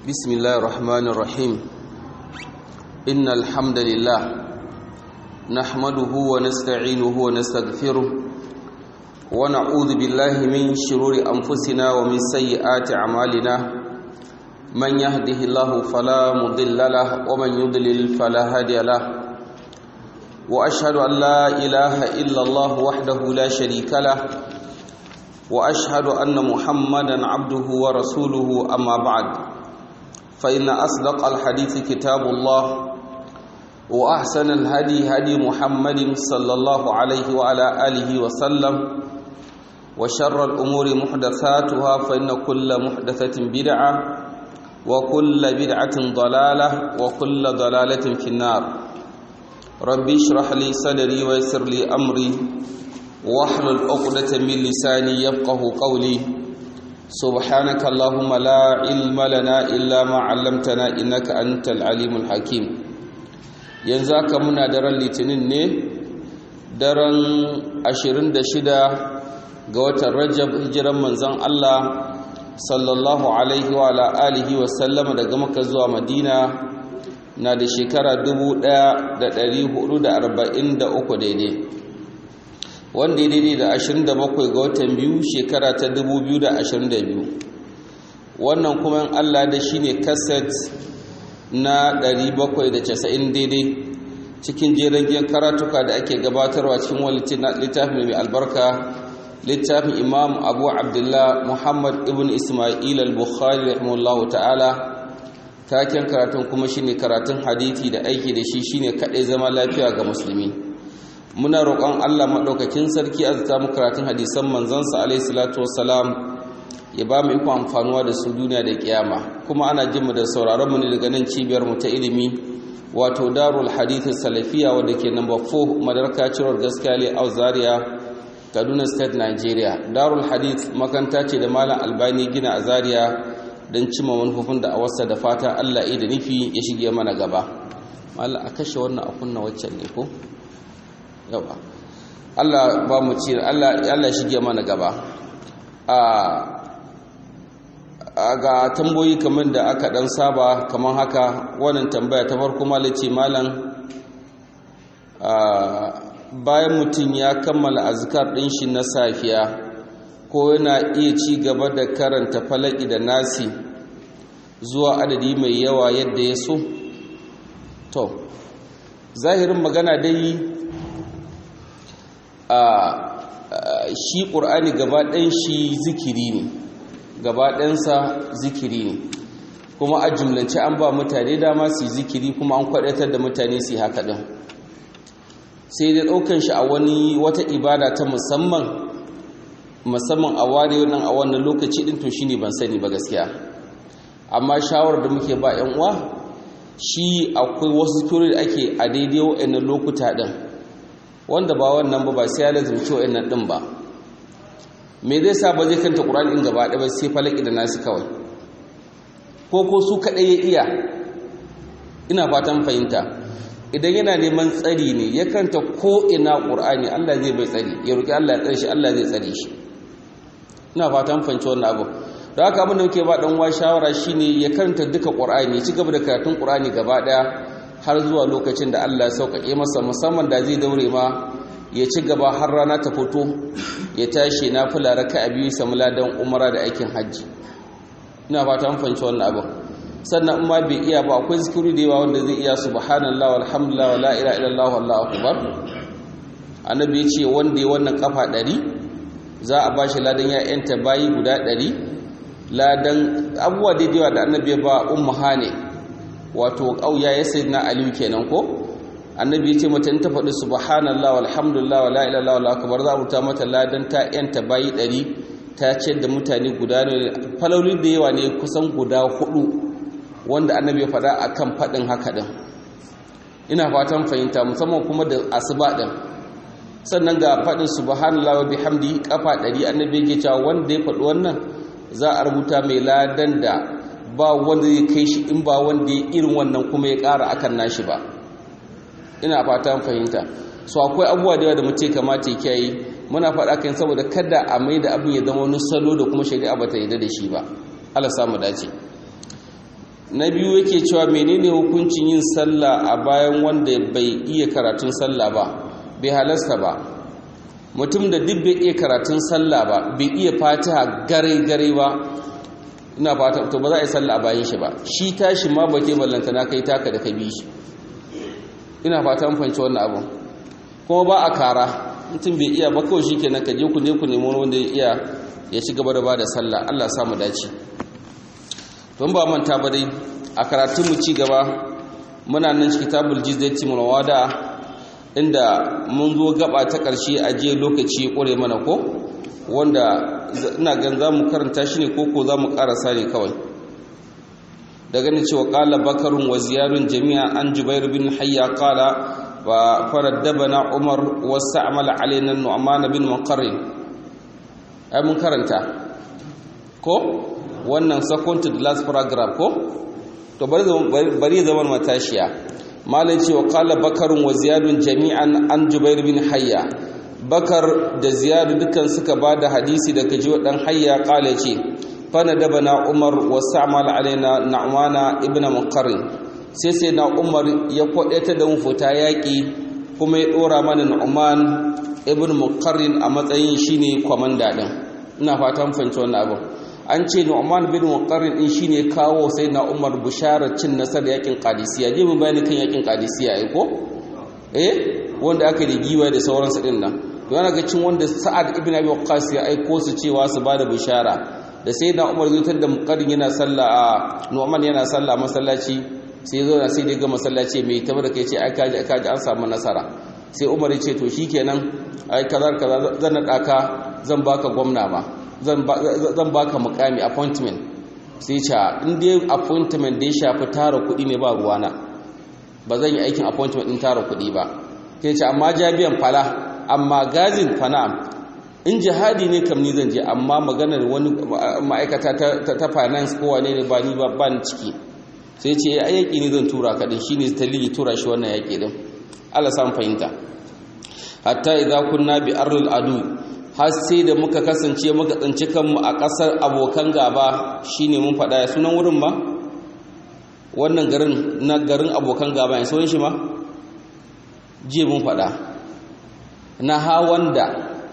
بسم الله الرحمن الرحيم إن الحمد لله نحمده ونستعينه ونستغفره ونعوذ بالله من شرور أنفسنا ومن سيئات أعمالنا من يهده الله فلا مضل له ومن يضلل فلا هادي له وأشهد أن لا إله إلا الله وحده لا شريك له وأشهد أن محمدا عبده ورسوله أما بعد فإن أصدق الحديث كتاب الله وأحسن الهدي هدي محمد صلى الله عليه وعلى آله وسلم وشر الأمور محدثاتها فإن كل محدثة بدعة وكل بدعة ضلالة وكل ضلالة في النار ربي اشرح لي صدري ويسر لي أمري واحلل عقدة من لساني يفقه قولي سبحانك اللهم لا علم لنا إلا ما علمتنا إنك أنت العليم الحكيم yanzu haka muna daren litinin ne daren 26 ga watan rajab hijiran manzon Allah sallallahu alaihi wa alihi wa sallama daga maka zuwa madina na da shekara 1443 daidai wanda ya daidai da 27 ga watan biyu shekara ta 2022 wannan kuma in Allah da shi ne kaset na 790 daidai cikin jerin giyan karatuka da ake gabatarwa cikin wani littafin mai albarka littafin imam abu abdullah muhammad ibn ismail al-bukhari rahimahullahu ta'ala taken karatun kuma shine karatun hadithi da aiki da shi shine kadai zama lafiya ga musulmi muna roƙon Allah maɗaukakin sarki a zata mu karatun hadisan manzansa alaihi salatu wassalam ya ba mu ikon amfanuwa da su duniya da kiyama kuma ana jin mu da sauraron mu ne daga nan cibiyar mu ta ilimi wato darul hadith salafiya wadda ke number 4 madarka ciror gaskiya le zaria kaduna state nigeria darul hadith makanta ce da malam albani gina a zaria don cimma manufofin da a wasa da fata Allah da nufi ya shige mana gaba malam a kashe wannan a kunna waccan ne ko yawa Allah ba mu ci Allah Allah shige mana gaba a ga tamboyi kamar da aka dan saba kamar haka wannan tambaya ta farko malaci malam bayan mutum ya kammala azkar din shi na safiya ko yana iya ci gaba da karanta falaki da nasi zuwa adadi mai yawa yadda ya so to zahirin magana dai shi ƙur'ani gabaɗin shi zikiri ne gabaɗinsa zikiri ne kuma a jumlance an ba mutane dama su zikiri kuma an kwaɗatar da mutane su haka ɗin sai da ɗaukan shi a wani wata ibada ta musamman musamman a ware nan a wannan lokaci ɗin to shi ne ban sani ba gaskiya amma shawar da muke ba 'yan uwa shi akwai wasu zikiri da ake a daidai wa'annan lokuta ɗin wanda ba wannan ba ba sai ya lazumci wa'annan din ba me zai sa ba zai kanta qur'ani din gaba ɗaya sai falaki da nasu kawai ko ko su kadai ya iya ina fatan fahimta idan yana neman tsari ne ya kanta ko ina qur'ani Allah zai bai tsari ya roki Allah ya tsare shi Allah zai tsare shi ina fatan fahimci wannan abu da haka abin da muke ba dan wa shawara shine ya karanta duka qur'ani ya ci gaba da karatun qur'ani gaba ɗaya har zuwa lokacin da Allah ya sauƙaƙe masa musamman da zai daure ma ya ci gaba har rana ta fito ya tashi na fula raka a biyu samu ladan umara da aikin hajji ina fata an fahimci wannan abin sannan in ma bai iya ba akwai zikiri da yawa wanda zai iya subhanallah walhamdulillah wala ilaha illallah wallahu akbar annabi ya ce wanda ya wannan kafa ɗari za a bashi ladan ya yanta bayi guda ɗari ladan abubuwa daidaiwa da annabi ya ba ummu hane wato ƙauya ya sai na aliyu kenan ko annabi ya ce mata in ta faɗi subhanallah walhamdulillah wala ilaha illallah akbar za a rubuta mata ladan ta yanta bayi ɗari ta ce da mutane guda ne faloli da yawa ne kusan guda hudu wanda annabi ya faɗa akan faɗin haka ɗin ina fatan fahimta musamman kuma da asuba ɗin sannan ga faɗin subhanallah wa bihamdi kafa ɗari annabi ya cewa wanda ya faɗi wannan za a rubuta mai ladan da ba wanda zai kai shi in ba wanda ya irin wannan kuma ya ƙara akan nashi ba ina fata fahimta so akwai abubuwa da yawa da mutum kamata ya kiyaye muna faɗa kan saboda kada a mai da abin ya zama wani salo da kuma shari'a ba ta yarda da shi ba Allah samu dace na biyu yake cewa menene hukuncin yin sallah a bayan wanda bai iya karatun sallah ba bai halasta ba mutum da duk bai iya karatun sallah ba bai iya fatiha gare gare ba ina fata to ba za a yi sallah a bayan shi ba shi tashi ma ba ke ballanta na kai taka da ka bi shi ina fata an fahimci wannan abun kuma ba a kara mutum bai iya ba kawai shi kenan ka je ku ne ku nemi wanda ya iya ya ci gaba da ba da sallah Allah sa mu dace don ba manta ba dai a karatun mu ci gaba muna nan kitabul jizdati mulawada inda mun zo gaba ta ƙarshe a je lokaci ƙure mana ko wanda ina gan za mu karanta shi ne ko ko za mu ƙarasa ne kawai da ganin cewa ƙala bakarun wa ziyarun jami'a an jubairu bin hayya ƙala wa faraddabana umar wasu amala alainan nu'amana bin muqarrin ai mun karanta ko wannan second to the last paragraph ko to bari zaman matashiya malai ce wa kala bakarun wa ziyadun jami'an an jubair bin hayya bakar da ziyadu dukan suka ba da hadisi daga ji dan hayya kala ce fana daba na umar wa sa'amal alaina na'wana ibn muqarrin sai sai na umar ya kwadata da mu fita yaƙi kuma ya ɗora mana na'uman ibn muqarrin a matsayin shine kwamanda din ina fatan fahimci wannan abin an ce Nu'man bin Muqarrin din shine kawo sai na Umar bisharar cin nasar yakin Qadisiyya je mun bayani kan yakin Qadisiyya ai ko eh wanda aka da giwa da sauransu din nan to yana ga cin wanda Sa'ad ibn Abi Waqqas ya aiko su cewa su bada bishara da sai na Umar zutar da Muqarrin yana sallah a Nu'man yana sallah masallaci sai zo na sai dai ga masallaci mai tabar da kai ce ai kaji kaji an samu nasara sai Umar ya ce to shikenan ai kaza kaza zan nada ka zan baka gwamna ma zan baka mukami appointment sai ce in dai appointment da ya shafi tara kuɗi ne ba ruwana ba zan yi aikin appointment din tara kuɗi ba sai ce amma jabiyan fala amma gazin fana in jihadi ne kam ni zan je amma maganar wani ma'aikata ta finance ko wane ne ba ni ba ni ciki sai ce ai yaki ne zan tura ka din shine dalili tura shi wannan yaki din Allah san fahimta hatta idza kunna bi ardil adu har sai da muka kasance muka tsinci kanmu a ƙasar abokan gaba shine mun faɗa ya sunan wurin ba wannan garin na garin abokan gaba ya sunan shi ma jiya mun faɗa na hawanda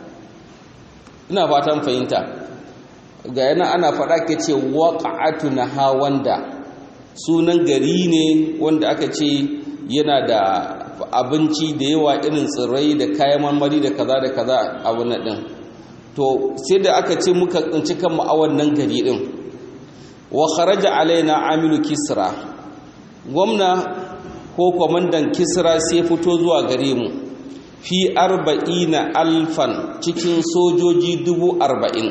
ina fatan fahimta ga yana ana faɗa ke ce waƙa'atu na hawanda sunan gari ne wanda aka ce yana da abinci da yawa irin tsirrai da kayan marmari da kaza da kaza a wannan din to sai da aka ce muka tsinci kanmu a wannan gari din wa kharaja alaina amilu kisra gwamna ko kwamandan kisra sai fito zuwa gare mu fi arba'ina alfan cikin sojoji dubu arba'in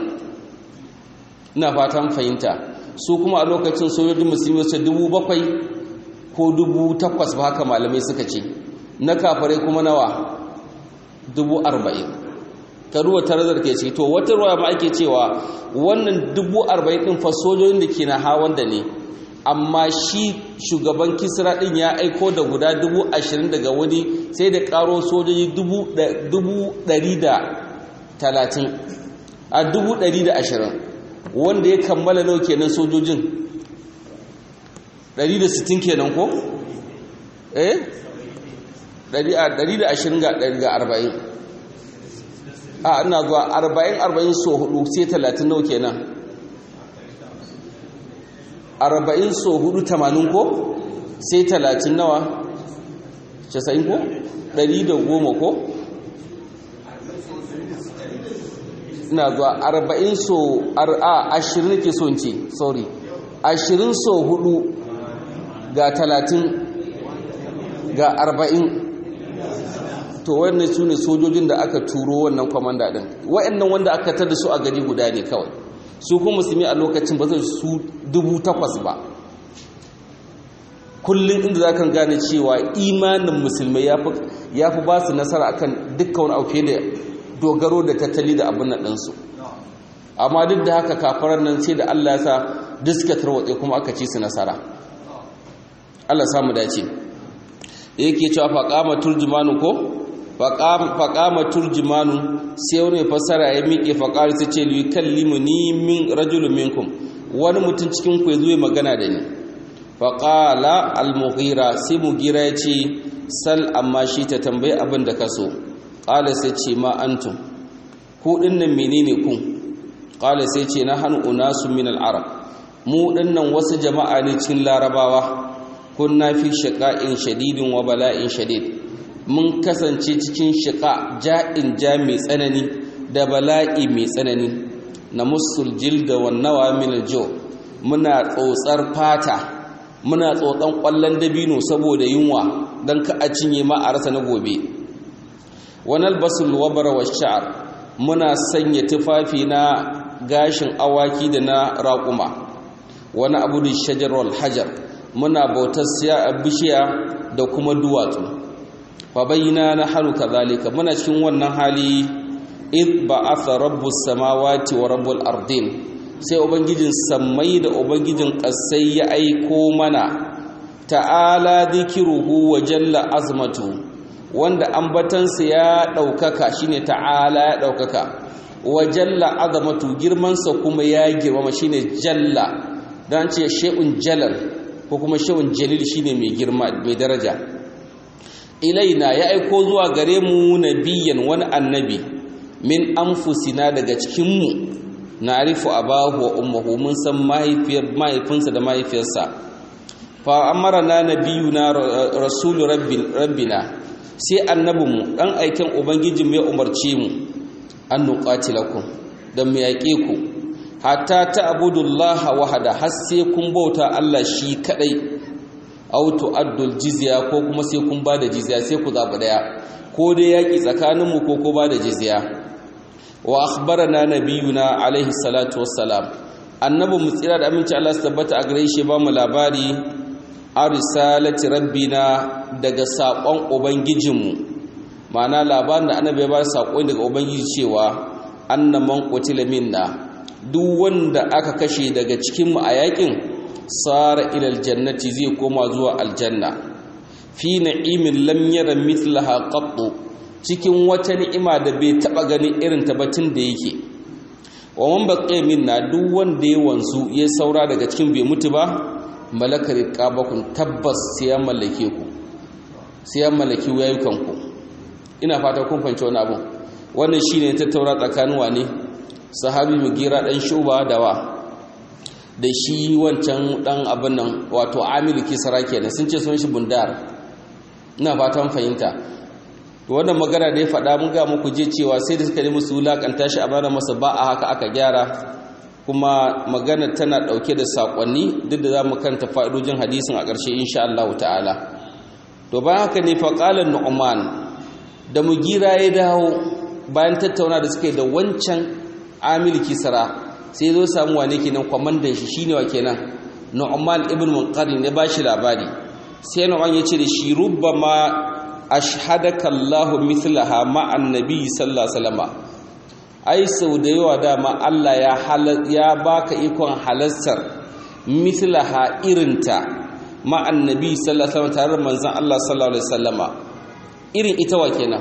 ina fatan fahimta su kuma a lokacin sojoji musulmi su dubu bakwai ko dubu takwas ba haka malamai suka ce na kafare kuma nawa dubu arba'in ka ruwa tarazar ke ce to wata ruwa ma ake cewa wannan dubu arba'in ɗin fa sojojin da ke na hawan da ne amma shi shugaban kisra ɗin ya aiko da guda dubu ashirin daga wani sai da ƙaro sojoji dubu ɗari da talatin a dubu ɗari da ashirin wanda ya kammala nau kenan sojojin ɗari da sittin kenan ko? eh? 120 ga 40 a ina zuwa 40-40 so 4 sai 30 nau kenan 40 so 4 80 ko sai 30 nawa 90 ko 110 ko ina zuwa 40 so a 20 nake so ce sorry 20 so 4 ga 30 ga 40 to wannan su ne sojojin da aka turo wannan kwamanda din wa'annan wanda aka tada su a gari guda ne kawai su kuma musulmi a lokacin ba zai su dubu takwas ba kullum inda za kan gane cewa imanin musulmai ya fi ba su nasara akan dukkan wani auke da dogaro da tattali da abin nan ɗinsu amma duk da haka kafarar nan sai da allah ya sa diska tarwatse kuma aka ci su nasara allah samu dace yake cewa faƙama turjumanu ko faƙama turjumanu sai wani fasara ya miƙe faƙari ta ce liyu kallimu ni min rajulun minkum wani mutum cikin ku ya zo ya magana da ni faƙala al-mughira sai mughira ya ce sal amma shi ta tambayi abin da ka so ƙala sai ce ma antum ku ɗinnan menene ku ƙala sai ce na hannu unasu min al-arab mu ɗinnan wasu jama'a ne cikin larabawa kunna fi shiqa'in shadidin wa bala'in shadid mun kasance cikin shiqa ja'in ja mai tsanani da bala'i mai tsanani na musul jilda wan nawa min al muna tsotsar fata muna tsotsan kwallon dabino saboda yunwa dan ka a cinye ma a rasa na gobe wanal basul wabara wa sha'r muna sanya tufafi na gashin awaki da na raƙuma wani abu da shajar wal hajar muna bautar siya a bishiya da kuma duwatsu fa bayyana na halu kazalika muna cikin wannan hali id ba'atha rabbus samawati wa rabbul ardin sai ubangijin sammai da ubangijin kasai ya aiko mana ta'ala dhikruhu wa jalla azmatu wanda ambatansa ya daukaka shine ta'ala ya daukaka wa jalla azmatu girmansa kuma ya girmama shine jalla dan ce shay'un jalal ko kuma shawun jalil shine mai girma mai daraja ilaina ya aiko zuwa gare mu nabiyan wani annabi min anfusina daga cikin mu na'rifu abahu wa ummuhu mun san mahaifiyar mahaifinsa da mahaifiyarsa fa amarna nabiyuna rasul rabbina sai annabinmu dan aikin ubangijin ya umarce mu an nuqatilakum dan mu yaƙe ku hatta ta'budullaha wahada har sai kun bauta Allah shi kadai aw tu'addul jizya ko kuma sai kun bada jizya sai ku zabi daya ko dai yaki tsakanin mu ko ko bada jizya wa akhbarana nabiyuna alaihi salatu wassalam annabi mu tsira da aminci Allah su tabbata a gare shi ba mu labari arisalati rabbina daga sakon ubangijinmu ma'ana labarin da annabi ya ba sako daga ubangiji cewa annaman qutila minna duk wanda aka kashe daga cikinmu a yakin tsara ilal jannati zai koma zuwa aljanna fi na'imin lam yara mithlaha qattu cikin wata ni'ima da bai taba ganin irin ta batun da yake wa man baqiya minna duk wanda ya wanzu ya saura daga cikin bai mutu ba malakar qabakun tabbas sai ya mallake ku sai ya mallaki wayukan ku ina fata kun fahimci wani abu wannan shine tattaura tsakanin wane sahabi mugira dan shuba dawa da shi wancan dan abin nan wato amilu kisra kenan sun ce sun shi bundar ina fatan fahimta wannan magana da ya faɗa mun ga muku je cewa sai da suka nemi su wulakanta shi a bana masa ba a haka aka gyara kuma magana tana ɗauke da saƙonni duk da za mu kanta fa'idojin hadisin a ƙarshe insha Allah ta'ala to bayan haka ne faƙalar nu'man da mugira ya dawo bayan tattauna da suke da wancan amil kisra sai zo samu wane kenan kwamandan shi shine wa kenan nu'man ibn munqarin ya bashi labari sai nu'man ya ce da shi rubbama ashhadaka Allah mithlaha ma annabi sallallahu alaihi wasallam ai sau da yawa dama Allah ya ya baka ikon halastar mithlaha irinta ma annabi sallallahu alaihi wasallam tare da manzon Allah sallallahu alaihi wasallama irin ita wa kenan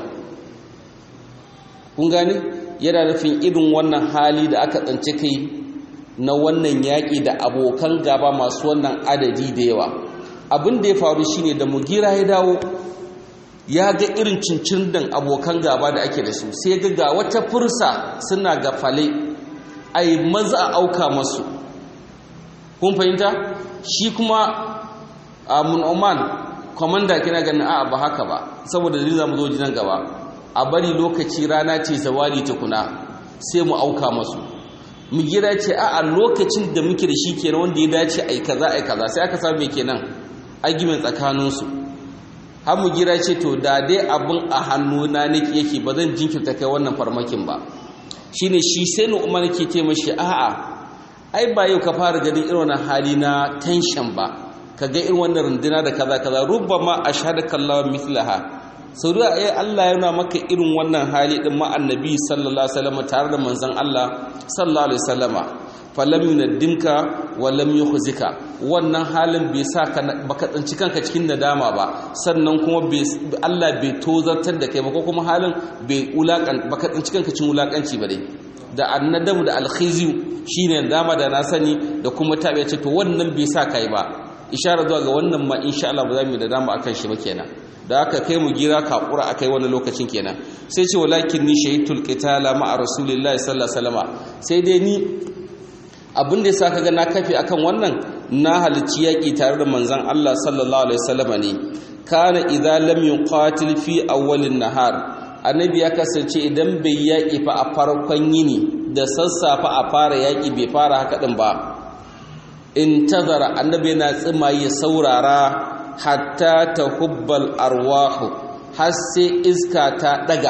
kun gane yana nufin irin wannan hali da aka tsance kai na wannan yaƙi da abokan gaba masu wannan adadi da yawa abin da ya faru shine da mugira ya dawo ya ga irin cincin dan abokan gaba da ake da su sai ga ga wata fursa suna ga fale ai maza a auka masu kun fahimta shi kuma a munoman kwamanda kina ganin a ba haka ba saboda dalilin zamu zo jinan gaba a bari lokaci rana ce zawali tukuna sai mu auka masu mu gira ce a a lokacin da muke da shi kenan wanda ya dace ai kaza ai kaza sai aka samu kenan argument tsakanin su har mu gira ce to da dai abin a hannu na nake yake ba zan jinkirta kai wannan farmakin ba shine shi sai nu umar ke ce mashi a a ai ba yau ka fara ganin irin wannan hali na tension ba kaga irin wannan runduna da kaza kaza rubbama ashhadaka Allah mithlaha sau da ai Allah yana maka irin wannan hali din ma annabi sallallahu alaihi wasallam tare da manzon Allah sallallahu alaihi wasallama falam yunaddimka wa lam yukhzika wannan halin bai sa ka baka tsinci kanka cikin nadama ba sannan kuma Allah bai tozartar da kai ba ko kuma halin bai ulakan baka tsinci kanka cikin ulakanci ba dai da annadamu da alkhizi shine dama da na sani da kuma tabe ce to wannan bai sa kai ba ishara zuwa ga wannan ma insha Allah ba za mu da dama akan shi ba kenan da aka kai mu gira kakura akai wani lokacin kenan sai ce walakin ni shahidul qitala ma'a rasulillahi sallallahu alaihi wasallam sai dai ni abin da yasa kaga na kafe akan wannan na halicci yaki tare da manzon Allah sallallahu alaihi wasallam ne kana idza lam yuqatil fi awwalin nahar annabi ya kasance idan bai yaki fa a farkon yini da sassafa a fara yaki bai fara haka din ba intazara annabi yana tsima ya saurara hatta tahubbal arwahu har sai iska ta daga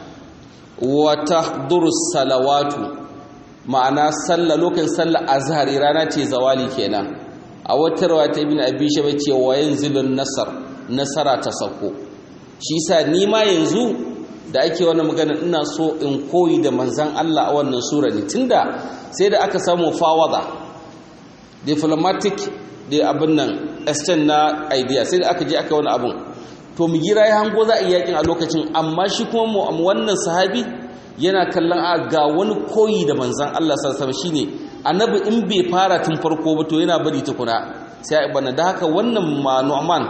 wa tahduru salawatu ma'ana sallah lokacin sallah azhari rana ce zawali kenan a wata rawa ta ibn abi shaba ce wa yanzilun nasar nasara ta sako shi yasa ni ma yanzu da ake wannan magana ina so in koyi da manzon Allah a wannan sura ne tunda sai da aka samu fawada diplomatic da abin nan extend na idea sai da aka je aka wani abun to mu gira ya hango za a yi yakin a lokacin amma shi kuma mu wannan sahabi yana kallon a ga wani koyi da manzan Allah sallallahu alaihi shine annabi in bai fara tun farko ba to yana bari tukuna sai a bana da haka wannan ma Nu'man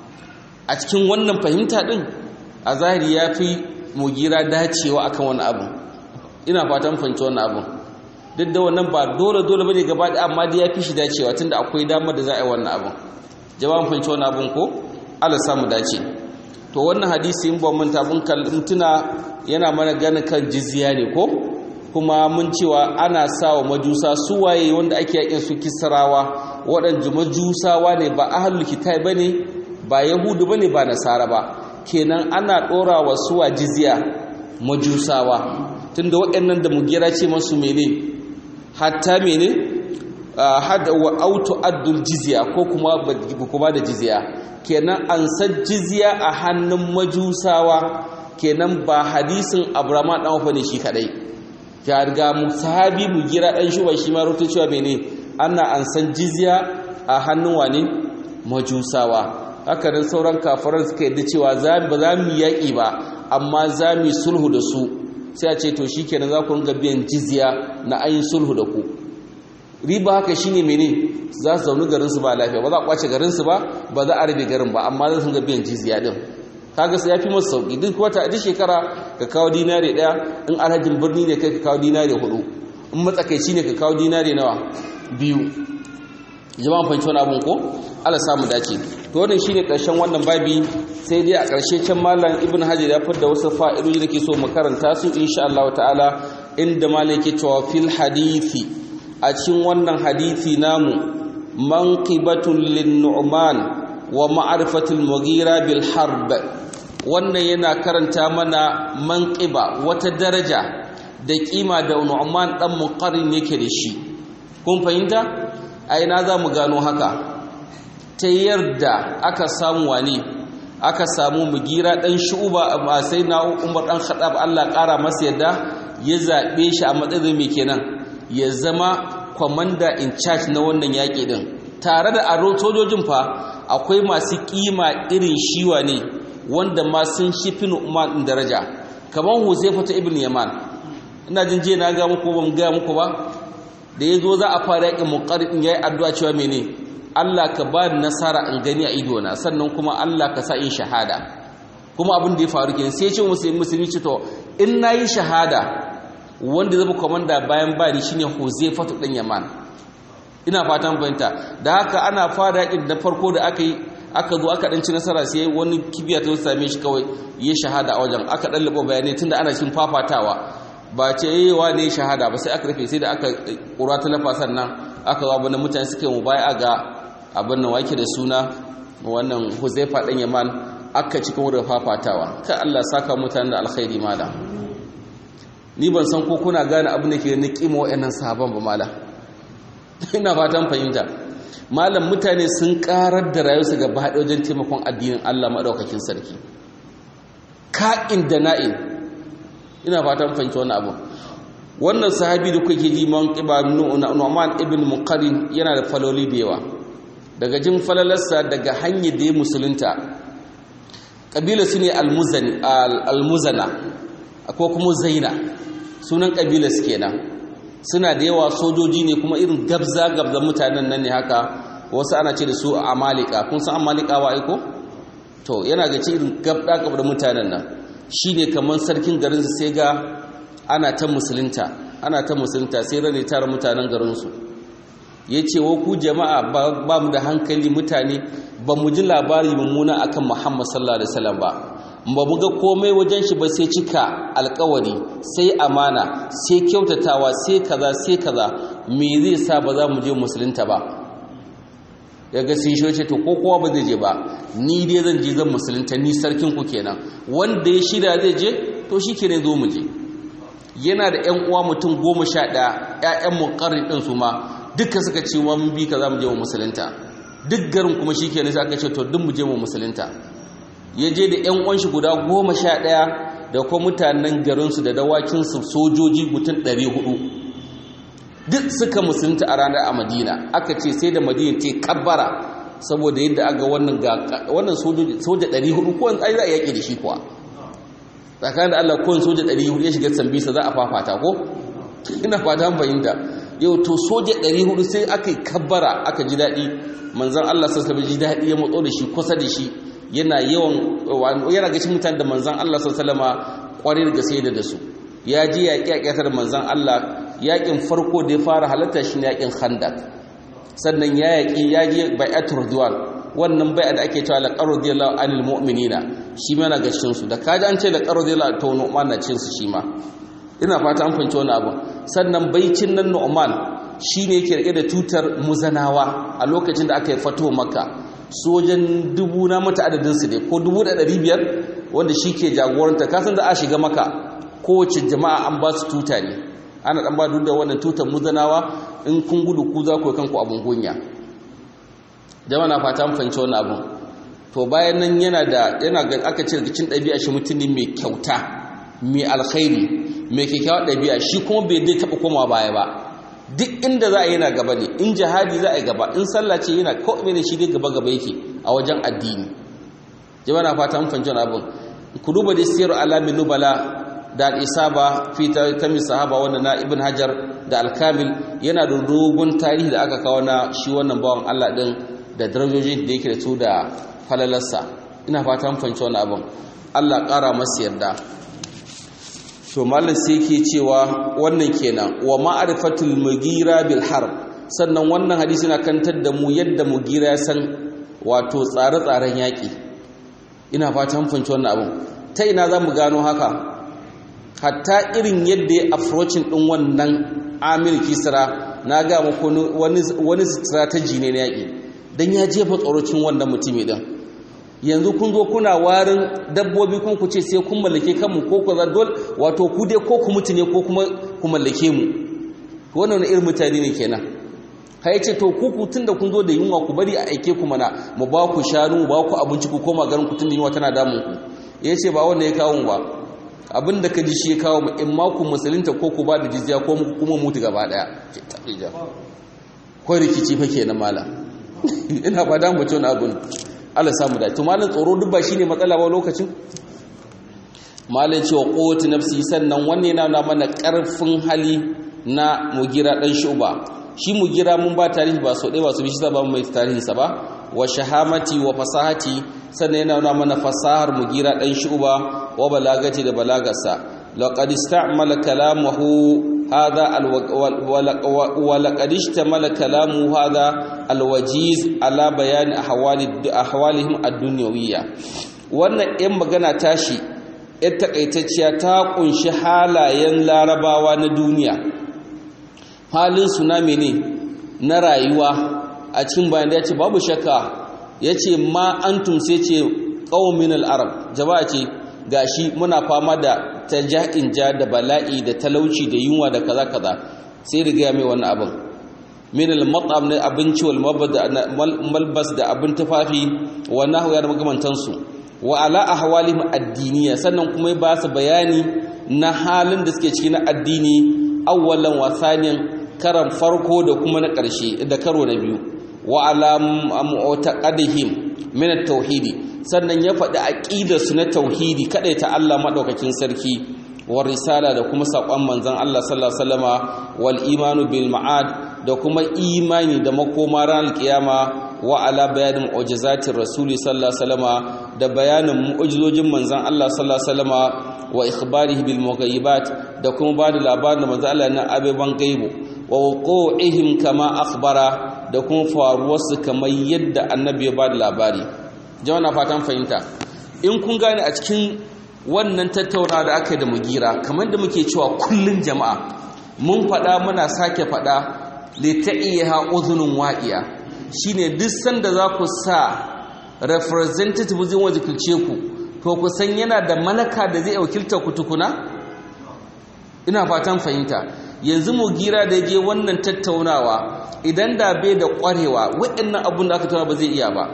a cikin wannan fahimta din a zahiri yafi mugira dacewa akan wani abu ina fatan fahimci wannan abu duk da wannan ba dole dole bane gaba da amma dai yafi shi dacewa tunda akwai damar da za a yi wannan abu jama'an fahimci wannan abun ko Allah samu dace to wannan hadisi in ba mun tabun tuna yana mana ganin kan jizya ne ko kuma mun cewa ana sawa majusa su waye wanda ake yakin su kisrawa waɗanda majusawa ne ba ahlul kitab bane ba yahudu bane ba nasara ba kenan ana ɗora wa suwa jizya majusawa tunda waɗannan da mugira ce masu mene hatta mene hada wa auto addul jizya ko kuma kuma da jizya kenan an san jizya a hannun majusawa kenan ba hadisin abrama dan wafa ne shi kadai ya riga mu sahabi mu gira dan shuba shi ma rutu cewa mene ana an san jizya a hannun wani majusawa haka nan sauran kafiran suka yadda cewa za ba za mu yaki ba amma za mu sulhu da su sai a ce to shikenan za ku ringa biyan jizya na ayin sulhu da ku riba haka shine mene za su zaune garin su ba lafiya ba za a kwace garin su ba ba za a rabe garin ba amma za su ga biyan jizya din kaga sai yafi masu sauki duk wata duk shekara ka kawo dinare daya in alhajin birni ne kai ka kawo dinare hudu in matsakaici ne ka kawo dinare nawa biyu jama'an fahimci wani abun ko Allah samu dace to wannan shine karshen wannan babi sai dai a karshe can mallam ibn hajar ya fada wasu fa'idoji da ke so mu karanta su insha Allah ta'ala inda malam yake cewa fil hadisi a cikin wannan hadithi namu manqibatul lin-nu'man wa ma'rifatul mughira bil harb wannan yana karanta mana manqiba wata daraja da kima da nu'man dan muqarrin yake da shi kun fahimta a ina za mu gano haka ta yarda aka samu wani aka samu mugira dan shu'ba amma sai na umar dan khattab Allah kara masa yadda ya zabe shi a matsayin mai kenan ya zama commander in charge na wannan yaƙi din tare da aro sojojin fa akwai masu kima irin shiwa ne wanda ma sun shi fin umar din daraja kamar Huzaifa ta ibn Yaman ina jin je na ga muku ban ga muku ba da yazo za a fara yaƙin muqarrin yayi addu'a cewa mene Allah ka ba ni nasara in gani a idona sannan kuma Allah ka sa in shahada kuma abin da ya faru kenan sai ya ce musulmi musulmi ce to in nayi shahada wanda zama komanda bayan bani shine Huzaifatu dan Yaman ina fatan fahimta da haka ana fara yakin da farko da aka yi aka zo aka dan ci nasara sai wani kibiya ta same shi kawai ya shahada a wajen aka dan labo bayanai tunda ana cikin fafatawa ba ce yayi ne shahada ba sai aka rufe sai da aka kura ta lafa sannan aka zo abin mutane suke mu baya ga abin nan wake da suna wannan Huzaifa dan Yaman aka cikin wurin fafatawa kai Allah saka mutane da alkhairi malam ni ban san ko kuna gane abin da ke na kima wa'annan sahaban ba malam ina fatan fahimta malam mutane sun karar da rayuwarsu gaba haɗe wajen taimakon addinin Allah maɗaukakin sarki ka'in da na'in ina fatan fahimta wannan abu wannan sahabi da kuke ji man qiba Nu'man ibn Muqarrin yana da faloli da yawa daga jin falalarsa daga hanyar da ya musulunta kabila su ne al-muzana ko kuma zaina sunan ƙabilas kenan suna da yawa sojoji ne kuma irin gabza-gabza mutanen nan ne haka wasu ana ce da su amalika kun san amalika wa aiko to yana ga ce irin gabda gabda mutanen nan shine kamar sarkin garin su sai ga ana ta musulunta ana ta musulunta sai rane tara mutanen garin su yace wa ku jama'a ba mu da hankali mutane ba mu ji labari mummuna akan Muhammad sallallahu alaihi wasallam ba ba mu ga komai wajen shi ba sai cika alkawari sai amana sai kyautatawa sai kaza sai kaza me zai sa ba za mu je musulunta ba yaga sun shi ce to ko kowa ba zai je ba ni dai zan je zan musulunta ni sarkin ku kenan wanda ya shirya zai je to shi kenan zo mu je yana da ƴan uwa mutum goma sha ɗaya ƴaƴan muƙarrin ɗin su ma duka suka ce wa mun bi ka za mu je mu musulunta duk garin kuma shi kenan sai aka ce to duk mu je mu musulunta ya je da 'yan uwanshi guda goma sha ɗaya da kuma mutanen garinsu da dawakinsu sojoji mutum ɗari hudu duk suka musulunta a ranar a madina aka ce sai da madina ce kabbara saboda yadda aga wannan ga wannan soja ɗari hudu ko ai za a yaƙi da shi kuwa tsakanin da allah kowane soja ɗari hudu ya shiga sambisa za a fafata ko ina fata fahimta yau to soja ɗari hudu sai aka yi kabbara aka ji daɗi manzan allah sassa ji daɗi ya matso da shi kusa da shi yana yawan yana gashin mutane da manzan Allah sallama kwarai da gaske da su ya ji yaƙi a ƙyatar manzan Allah yaƙin farko da ya fara halatta shi ne yaƙin khandak sannan ya yaƙi ya ji bai'at ridwan wannan bai'a da ake cewa laqad radiyallahu anil mu'minina shi ma na gashin su da kaji an ce laqad radiyallahu to nu'man na cin su shi ma ina fata an fahimci wani abu sannan baicin nan nu'man shine yake rike da tutar muzanawa a lokacin da aka yi fato makka sojan dubu na mata adadinsu ne ko dubu da ɗari biyar wanda shi ke jagoranta kasan da a shiga maka kowace jama'a an ba su tuta ne ana ɗan ba duk da wannan tutar muzanawa in kun gudu ku za ku yi kanku abin gunya jama'a na fata fahimci wannan abin to bayan nan yana da yana ga aka ce daga cin ɗabi'a shi mutum ne mai kyauta mai alkhairi mai kyakkyawar ɗabi'a shi kuma bai dai taɓa komawa baya ba duk inda za a yi na gaba ne in jihadi za a yi gaba in sallah ce yana ko mene shi dai gaba gaba yake a wajen addini jama'a na fata mun fahimci abin ku duba da siyar alamin nubala da al-isaba fi tami sahaba wanda na ibn hajar da al-kamil yana da dogon tarihi da aka kawo na shi wannan bawan Allah din da darajoji da yake da su da falalarsa ina fata mun fahimci wannan abin Allah ƙara masa yarda to mallan sai yake cewa wannan kenan wa ma'rifatul mugira bil harb sannan wannan hadisi na kantar da mu yadda mugira ya san wato tsare-tsaren yaƙi ina fatan fanci wannan abin ta ina za mu gano haka hatta irin yadda ya approaching ɗin wannan amir kisra na ga muku wani strategy ne na yaƙi don ya jefa tsorocin wannan mutumi ɗin yanzu kun zo kuna warin dabbobi kun ku ce sai kun mallake kanmu ko ku dole wato ku dai ko ku mutu ne ko kuma ku mallake mu wannan irin mutane ne kenan kai ce to ku tun da kun zo da yunwa ku bari a aike ku mana mu ba ku shanu mu ba ku abinci ku koma garin ku tun da yunwa tana damun ku ya ce ba wanda ya kawo mu ba abin da ka ji shi ya kawo mu in ma ku musulunta ko ku ba da jizya ko kuma mutu gaba daya ce taɓija ko rikici fa kenan malam ina ba da mutum abin Allah samu da to malam tsoro duk ba shine matsala ba lokacin malam cewa quwwatu nafsi sannan wannan yana mana karfin hali na mugira dan shuba shi mugira mun ba tarihi ba so dai ba su bi shi ba mai tarihin sa ba wa shahamati wa fasahati sannan yana nuna mana fasahar mugira dan shuba wa balagati da balagarsa laqad ista'mala kalamuhu هذا ولقد اشتمل كلام هذا الوجيز على بيان احوال احوالهم الدنيويه wannan in magana tashi yar takaitacciya ta kunshi halayen larabawa na duniya halin su na mene na rayuwa a cikin bayan da ya ce babu shakka ya ce ma antum sai ce ƙaumin al'arab jama'a ce gashi muna fama da ta ja'in ja da bala'i da talauci da yunwa da kaza kaza sai riga ya mai wannan abin min al-mat'am na abinci wal malbas da abin tufafi wa nahwa ya magamantan su wa ala ahwalihim addiniya sannan kuma ba su bayani na halin da suke ciki na addini awwalan wa thaniyan karan farko da kuma na ƙarshe da karo na biyu wa ala mu'taqadihim min at-tauhidi sannan ya faɗi aƙidarsu na tauhidi kaɗai ta Allah maɗaukakin sarki wa risala da kuma saƙon manzan Allah sallallahu alaihi wasallama wal imanu bil ma'ad da kuma imani da makoma ranar kiyama wa ala bayanin mu'jizatir rasuli sallallahu alaihi wasallama da bayanin mu'jizojin manzon Allah sallallahu alaihi wasallama wa ikhbarihi bil mughayyibat da kuma ba da labarin da manzon Allah na abeban gaibu wa wuqu'ihim kama akhbara da kuma faruwar su kamar yadda annabi ya ba da labari jama'a na fatan fahimta in kun gane a cikin wannan tattaunawa da aka yi da mugira kamar da muke cewa kullun jama'a mun faɗa muna sake faɗa lita'iha uzunun wa'iya shine duk sanda za ku sa representative zai wakilce ku to ku san yana da malaka da zai wakilta ku tukuna ina fatan fahimta yanzu mu gira da je wannan tattaunawa idan da bai da ƙwarewa waɗannan abun da aka tauna ba zai iya ba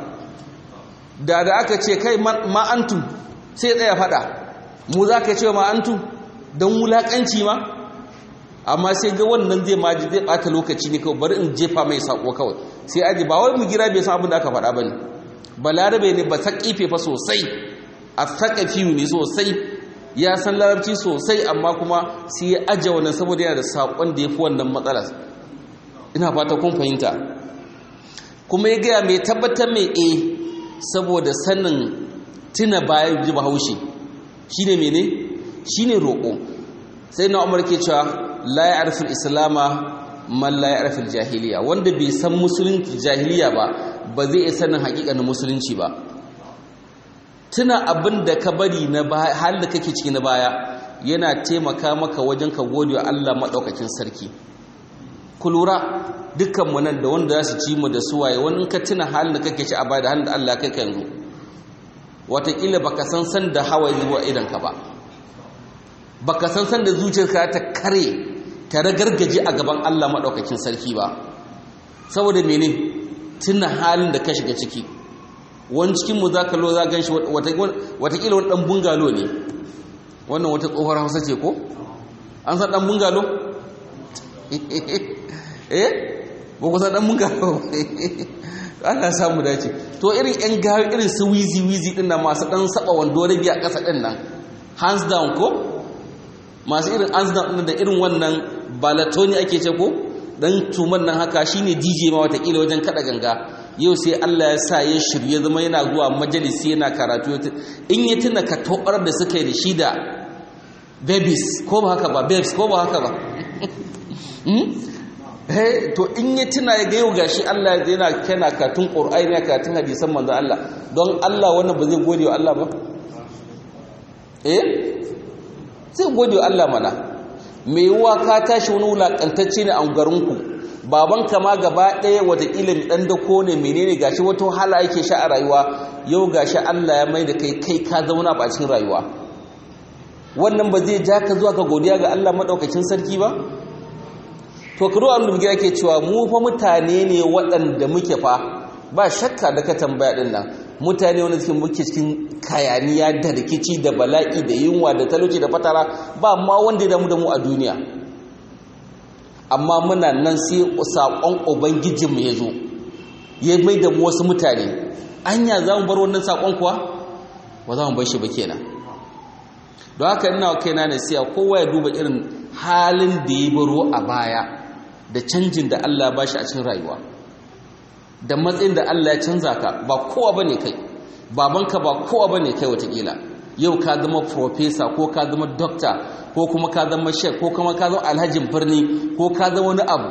da da aka ce kai ma'antum sai tsaya faɗa mu za ka ce ma'antum don wulaƙanci ma amma sai ga wannan zai maji zai bata lokaci ne kawai bari in jefa mai sako kawai sai aji ba wai mu gira bai san abin da aka faɗa bane balarabe ne ba sakife fa sosai a sakafi ne sosai ya san larabci sosai amma kuma sai ya aje wannan saboda yana da sakon da yafi wannan matsalar ina fata kun fahimta kuma ya gaya mai tabbatar mai e saboda sanin tuna bayan ji bahaushe shine mene shine roƙo sai na umar ke cewa la ya arfin islama man la ya arfin jahiliya wanda bai san musulunci jahiliya ba ba zai sanin hakikanin musulunci ba tuna abin da ka bari na baya hal da kake ciki na baya yana taimaka maka wajen ka gode wa Allah madaukakin sarki ku lura dukkan mu nan da wanda za su ci mu da suwaye wani in ka tuna halin da kake ci a baya da halin da Allah kai ka yanzu wataƙila baka san san da hawaye zuwa idan ka ba baka san san da zuciyarka ta kare ta ragargaje a gaban Allah maɗaukakin sarki ba saboda mene tuna halin da ka shiga ciki wani cikinmu za ka lo za gan shi watakila wani ɗan bungalo ne wannan wata tsohuwar hausa ce ko an san ɗan bungalo? eh ba ku san ɗan bungalo ana samu dace to irin yan gari irin su wizi wizi ɗin na masu ɗan saba wando rabi a ƙasa ɗin nan hands down ko masu irin anzan da irin wannan balatoni ake ce ko dan tuman nan haka shine DJ ma watakila wajen kada ganga yau sai Allah ya sa ya shirye zama yana zuwa majalisi yana karatu in ya tuna ka tobar da suka yi da shi da babies ko ba haka ba babes ko ba haka ba eh to in ya tuna ya ga yau gashi Allah yana kana katun Qur'ani yana katun hadisan manzo Allah don Allah wannan ba zai gode wa Allah ba eh sai gode wa Allah mana mai yiwuwa ka tashi wani wulaƙantacce ne a garinku babanka ma gaba ɗaya watakila ɗan dako ne menene gashi wata wahala yake sha a rayuwa yau gashi Allah ya mai da kai kai ka zauna a cikin rayuwa wannan ba zai ja ka zuwa ka godiya ga Allah maɗaukakin sarki ba to kiro an da yake cewa mu fa mutane ne waɗanda muke fa ba shakka da ka tambaya ɗin nan mutane wanda suke muke cikin kayaniya da rikici da bala'i da yunwa da talauci da fatara ba ma wanda ya damu da mu a duniya amma muna nan sai saƙon ubangijinmu ya zo ya mai da mu wasu mutane anya za mu bar wannan saƙon kuwa ba za mu bar shi ba kenan don haka ina wa kaina na siya kowa ya duba irin halin da ya baro a baya da canjin da Allah ba shi a cikin rayuwa da matsayin da Allah ya canza ka ba kowa ba ne kai babanka ba kowa ba ne kai watakila yau ka zama profesa ko ka zama dokta ko kuma ka zama shek ko kuma ka zama alhajin birni ko ka zama wani abu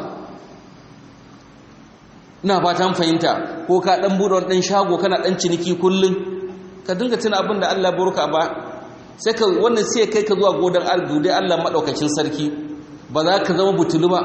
ina fatan fahimta ko ka dan bude wani dan shago kana dan ciniki kullun ka dinga tuna abin da Allah burka ba sai ka wannan sai kai ka zuwa godan algude Allah madaukakin sarki ba za ka zama butulu ba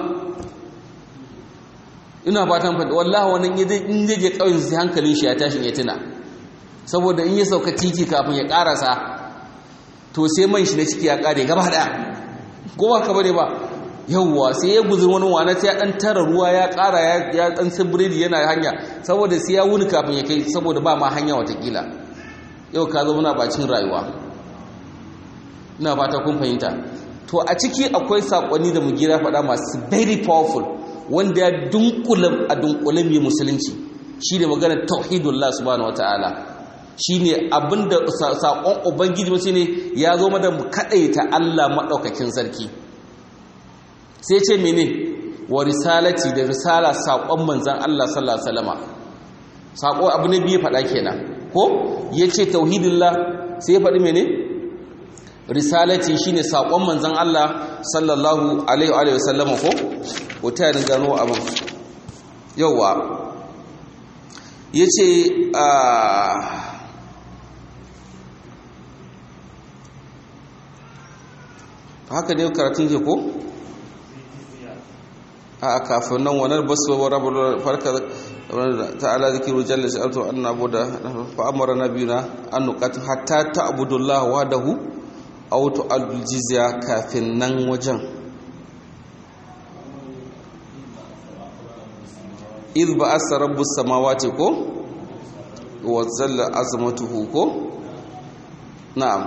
ina fatan fahimta wallahi wannan in zai je kauyen sai hankalin shi ya tashi ya tuna saboda in ya sauka titi kafin ya karasa to sai man shi na ciki ya kare gaba daya ko ba ka bane ba yawwa sai ya guzur wani wana sai ya dan tara ruwa ya kara ya dan biredi yana hanya saboda sai ya wuni kafin ya kai saboda ba ma hanya watakila yau ka zo muna bacin rayuwa ina fata kun fahimta to a ciki akwai sakonni da mugira faɗa masu very powerful wanda ya dunkula a dunkule mai musulunci shi ne maganar tauhidullah subhanahu wataala shine abinda sakon ubangiji wasu ne ya zo mada mu kadaita Allah madaukakin sarki sai ce mene wa risalati da risala saƙon manzan Allah sallallahu alaihi wasallama saƙo abu ne biyu faɗa kenan ko yace tauhidillah sai ya faɗi mene risalati shine saƙon manzan Allah sallallahu alaihi wa sallama ko wata ya gano abin yauwa yace a haka ne karatun ke ko a kafin nan wanar basu wa rabar farka ta'ala zikiru jalla sa'atu an nabuda fa amara nabiyuna an nuqatu hatta ta'budullah wahdahu aw tu'adul jizya kafin nan wajen idh ba'asa rabbus samawati ko wa zalla azmatuhu ko na'am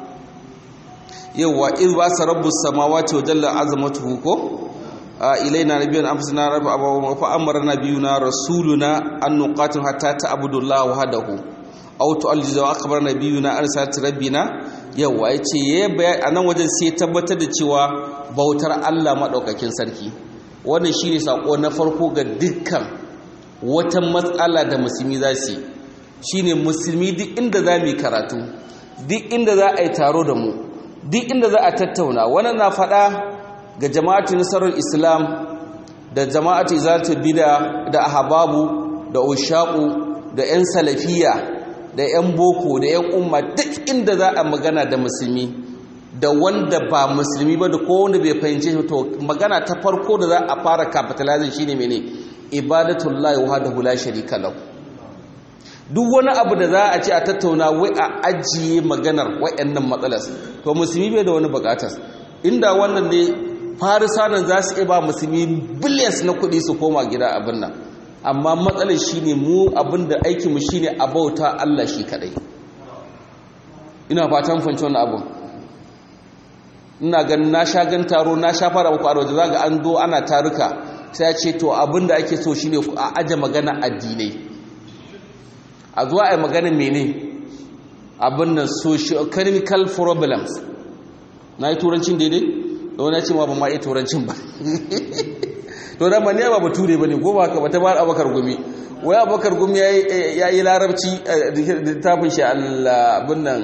yawa idh ba'asa rabbus samawati wa jalla azmatuhu ko ilaina nabiyyan amsana rabbi abawa fa amara nabiyuna rasuluna an nuqatil hatta ta'budu Allah wahdahu aw tu'allizu wa akhbara nabiyuna arsalat rabbina yawa yace yayi anan wajen sai tabbatar da cewa bautar Allah madaukakin sarki wannan shine sako na farko ga dukkan wata matsala da musulmi za su shine musulmi duk inda za mu karatu duk inda za a yi taro da mu duk inda za a tattauna wannan na faɗa ga jama'atu nasarar islam da jama'atu izalatul bid'a da ahbabu da ushaqu da yan salafiya da yan boko da yan umma duk inda za a magana da musulmi da wanda ba musulmi ba da kowanne bai fahimce shi to magana ta farko da za a fara capitalizing shine mene ibadatullahi wahdahu la sharika lahu duk wani abu da za a ce a tattauna wai a ajiye maganar wayannan matsalar to musulmi bai da wani bukatar inda wannan ne farisanan za su iya ba musulmi billions na kuɗi su koma gida abin nan amma matsalar shi ne mu abin da aikinmu shi ne a bauta Allah shi kaɗai ina fatan fanci wani abin ina gan na sha gan taro na sha fara muku arwaje za ga an zo ana taruka sai ce to abin da ake so shi ne a aje magana addinai a zuwa a yi magana mene abin nan socio-economical problems na yi turancin daidai da wani ce ma ba ma iya turancin ba to da maniya ba bature ba ne ko ba ka ba ta ba abakar gumi wai abakar gumi ya yi larabci da tafin shi abin nan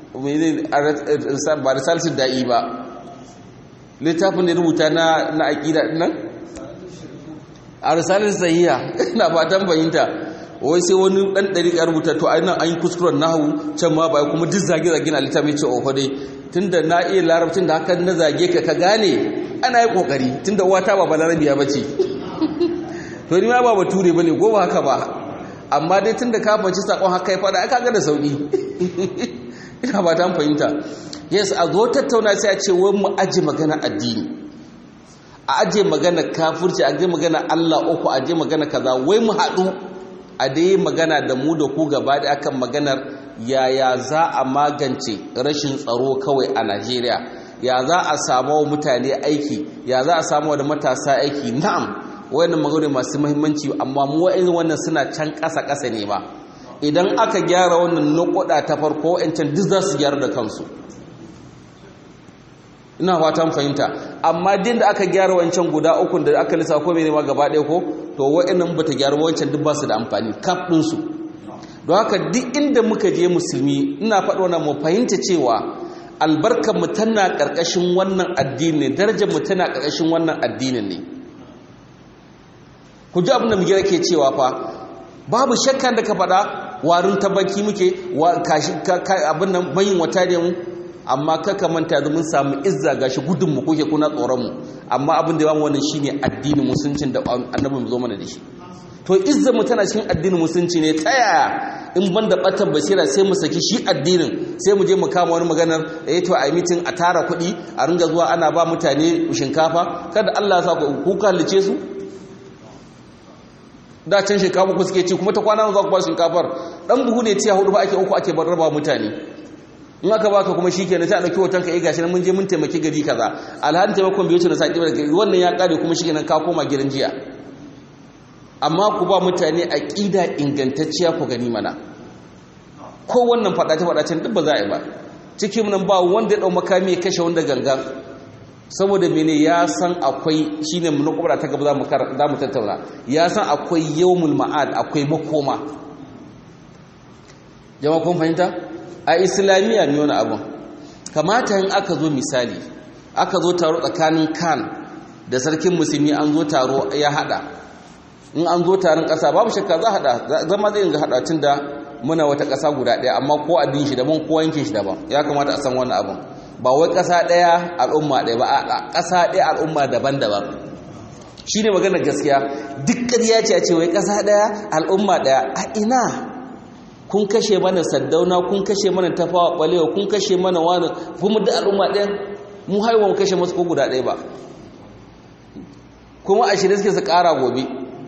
ba da salisun da'i ba littafin da rubuta na aƙida nan a risalin sahiya na fatan fahimta wai sai wani ɗan ɗari ya rubuta to ainihin an yi kuskuren nahu can ma ba kuma duk zage-zage na littafin ce ofa dai tunda na iya larabcin da haka na zage ka ka gane ana yi kokari tunda uwata ba balarabiya ba ce to ni ma ba bature ba ne ko ba haka ba amma dai tunda ka fanci sakon haka ya fada aka ga da sauki ina ba ta fahimta yes a zo tattauna sai a ce wai mu aje magana addini a aje magana kafirci a aje magana Allah uku a aje magana kaza wai mu haɗu a dai magana da mu da ku gaba da akan maganar yaya za a magance rashin tsaro kawai a Najeriya ya za a samu wa mutane aiki ya za a samu da matasa aiki na'am wayannan magana masu muhimmanci amma mu wa'in wannan suna can ƙasa ƙasa ne ba idan aka gyara wannan nukuda ta farko wa'ancan duk za su gyara da kansu ina fatan fahimta amma din da aka gyara wancan guda uku da aka lissa ko mene ma gaba ɗaya ko to wa'annan bata gyara wancan duk ba su da amfani kaf ɗinsu don haka duk inda muka je musulmi ina faɗo na mu fahimta cewa albarkar mu tana ƙarƙashin wannan addini ne darajar mu tana ƙarƙashin wannan addinin ne ku ji abin da muke ke cewa fa babu shakkan da ka faɗa warin tabaki muke abin nan mayin wata ne mu amma kaka manta da mun samu izza gashi gudun mu kuke kuna tsoron mu amma abin da ya bamu wannan shine addinin musuncin da annabi mu zo mana da shi to izzar mu tana cikin addinin musulunci ne ta yaya in ban da ɓatan basira sai mu saki shi addinin sai mu je mu kama wani maganar eh to a yi mitin a tara kuɗi a ringa zuwa ana ba mutane shinkafa kada Allah ya sa ku kallice su da can shinkafa ku suke ci kuma ta kwana za ku ba shinkafar dan buhu ne tiya hudu ba ake uku ake raba mutane in aka baka kuma shikenan sai a dauki hoton ka eh gashi nan mun je mun taimaki gari kaza alhalin taimakon bai wuce na saki wannan ya kare kuma shikenan ka koma gidan jiya amma ku ba mutane aqida ingantacciya ku gani mana ko wannan fadace fadacen duk ba za a yi ba cikin nan ba wanda ya dau makami ya kashe wanda gangan saboda mene ya san akwai shine mun kubra ta gaba za mu tattauna ya san akwai yawmul ma'ad akwai makoma jama'a kun fahimta a islamiyya ne wani abun kamata in aka zo misali aka zo taro tsakanin kan da sarkin musulmi an zo taro ya hada in an zo taron kasa babu shakka za hada zama zai ga hada tun da muna wata kasa guda daya amma ko addinin shi daban ko yankin shi daban ya kamata a san wannan abun ba wai kasa daya al'umma daya ba a kasa daya al'umma daban-daban shine maganar gaskiya duk ƙarya ce a ce wai kasa daya al'umma daya a ina kun kashe mana saddauna kun kashe mana tafawa balewa kun kashe mana wani kuma da al'umma ɗaya mu haiwa mu kashe masu ko guda ɗaya ba kuma a shirya suke su ƙara gobe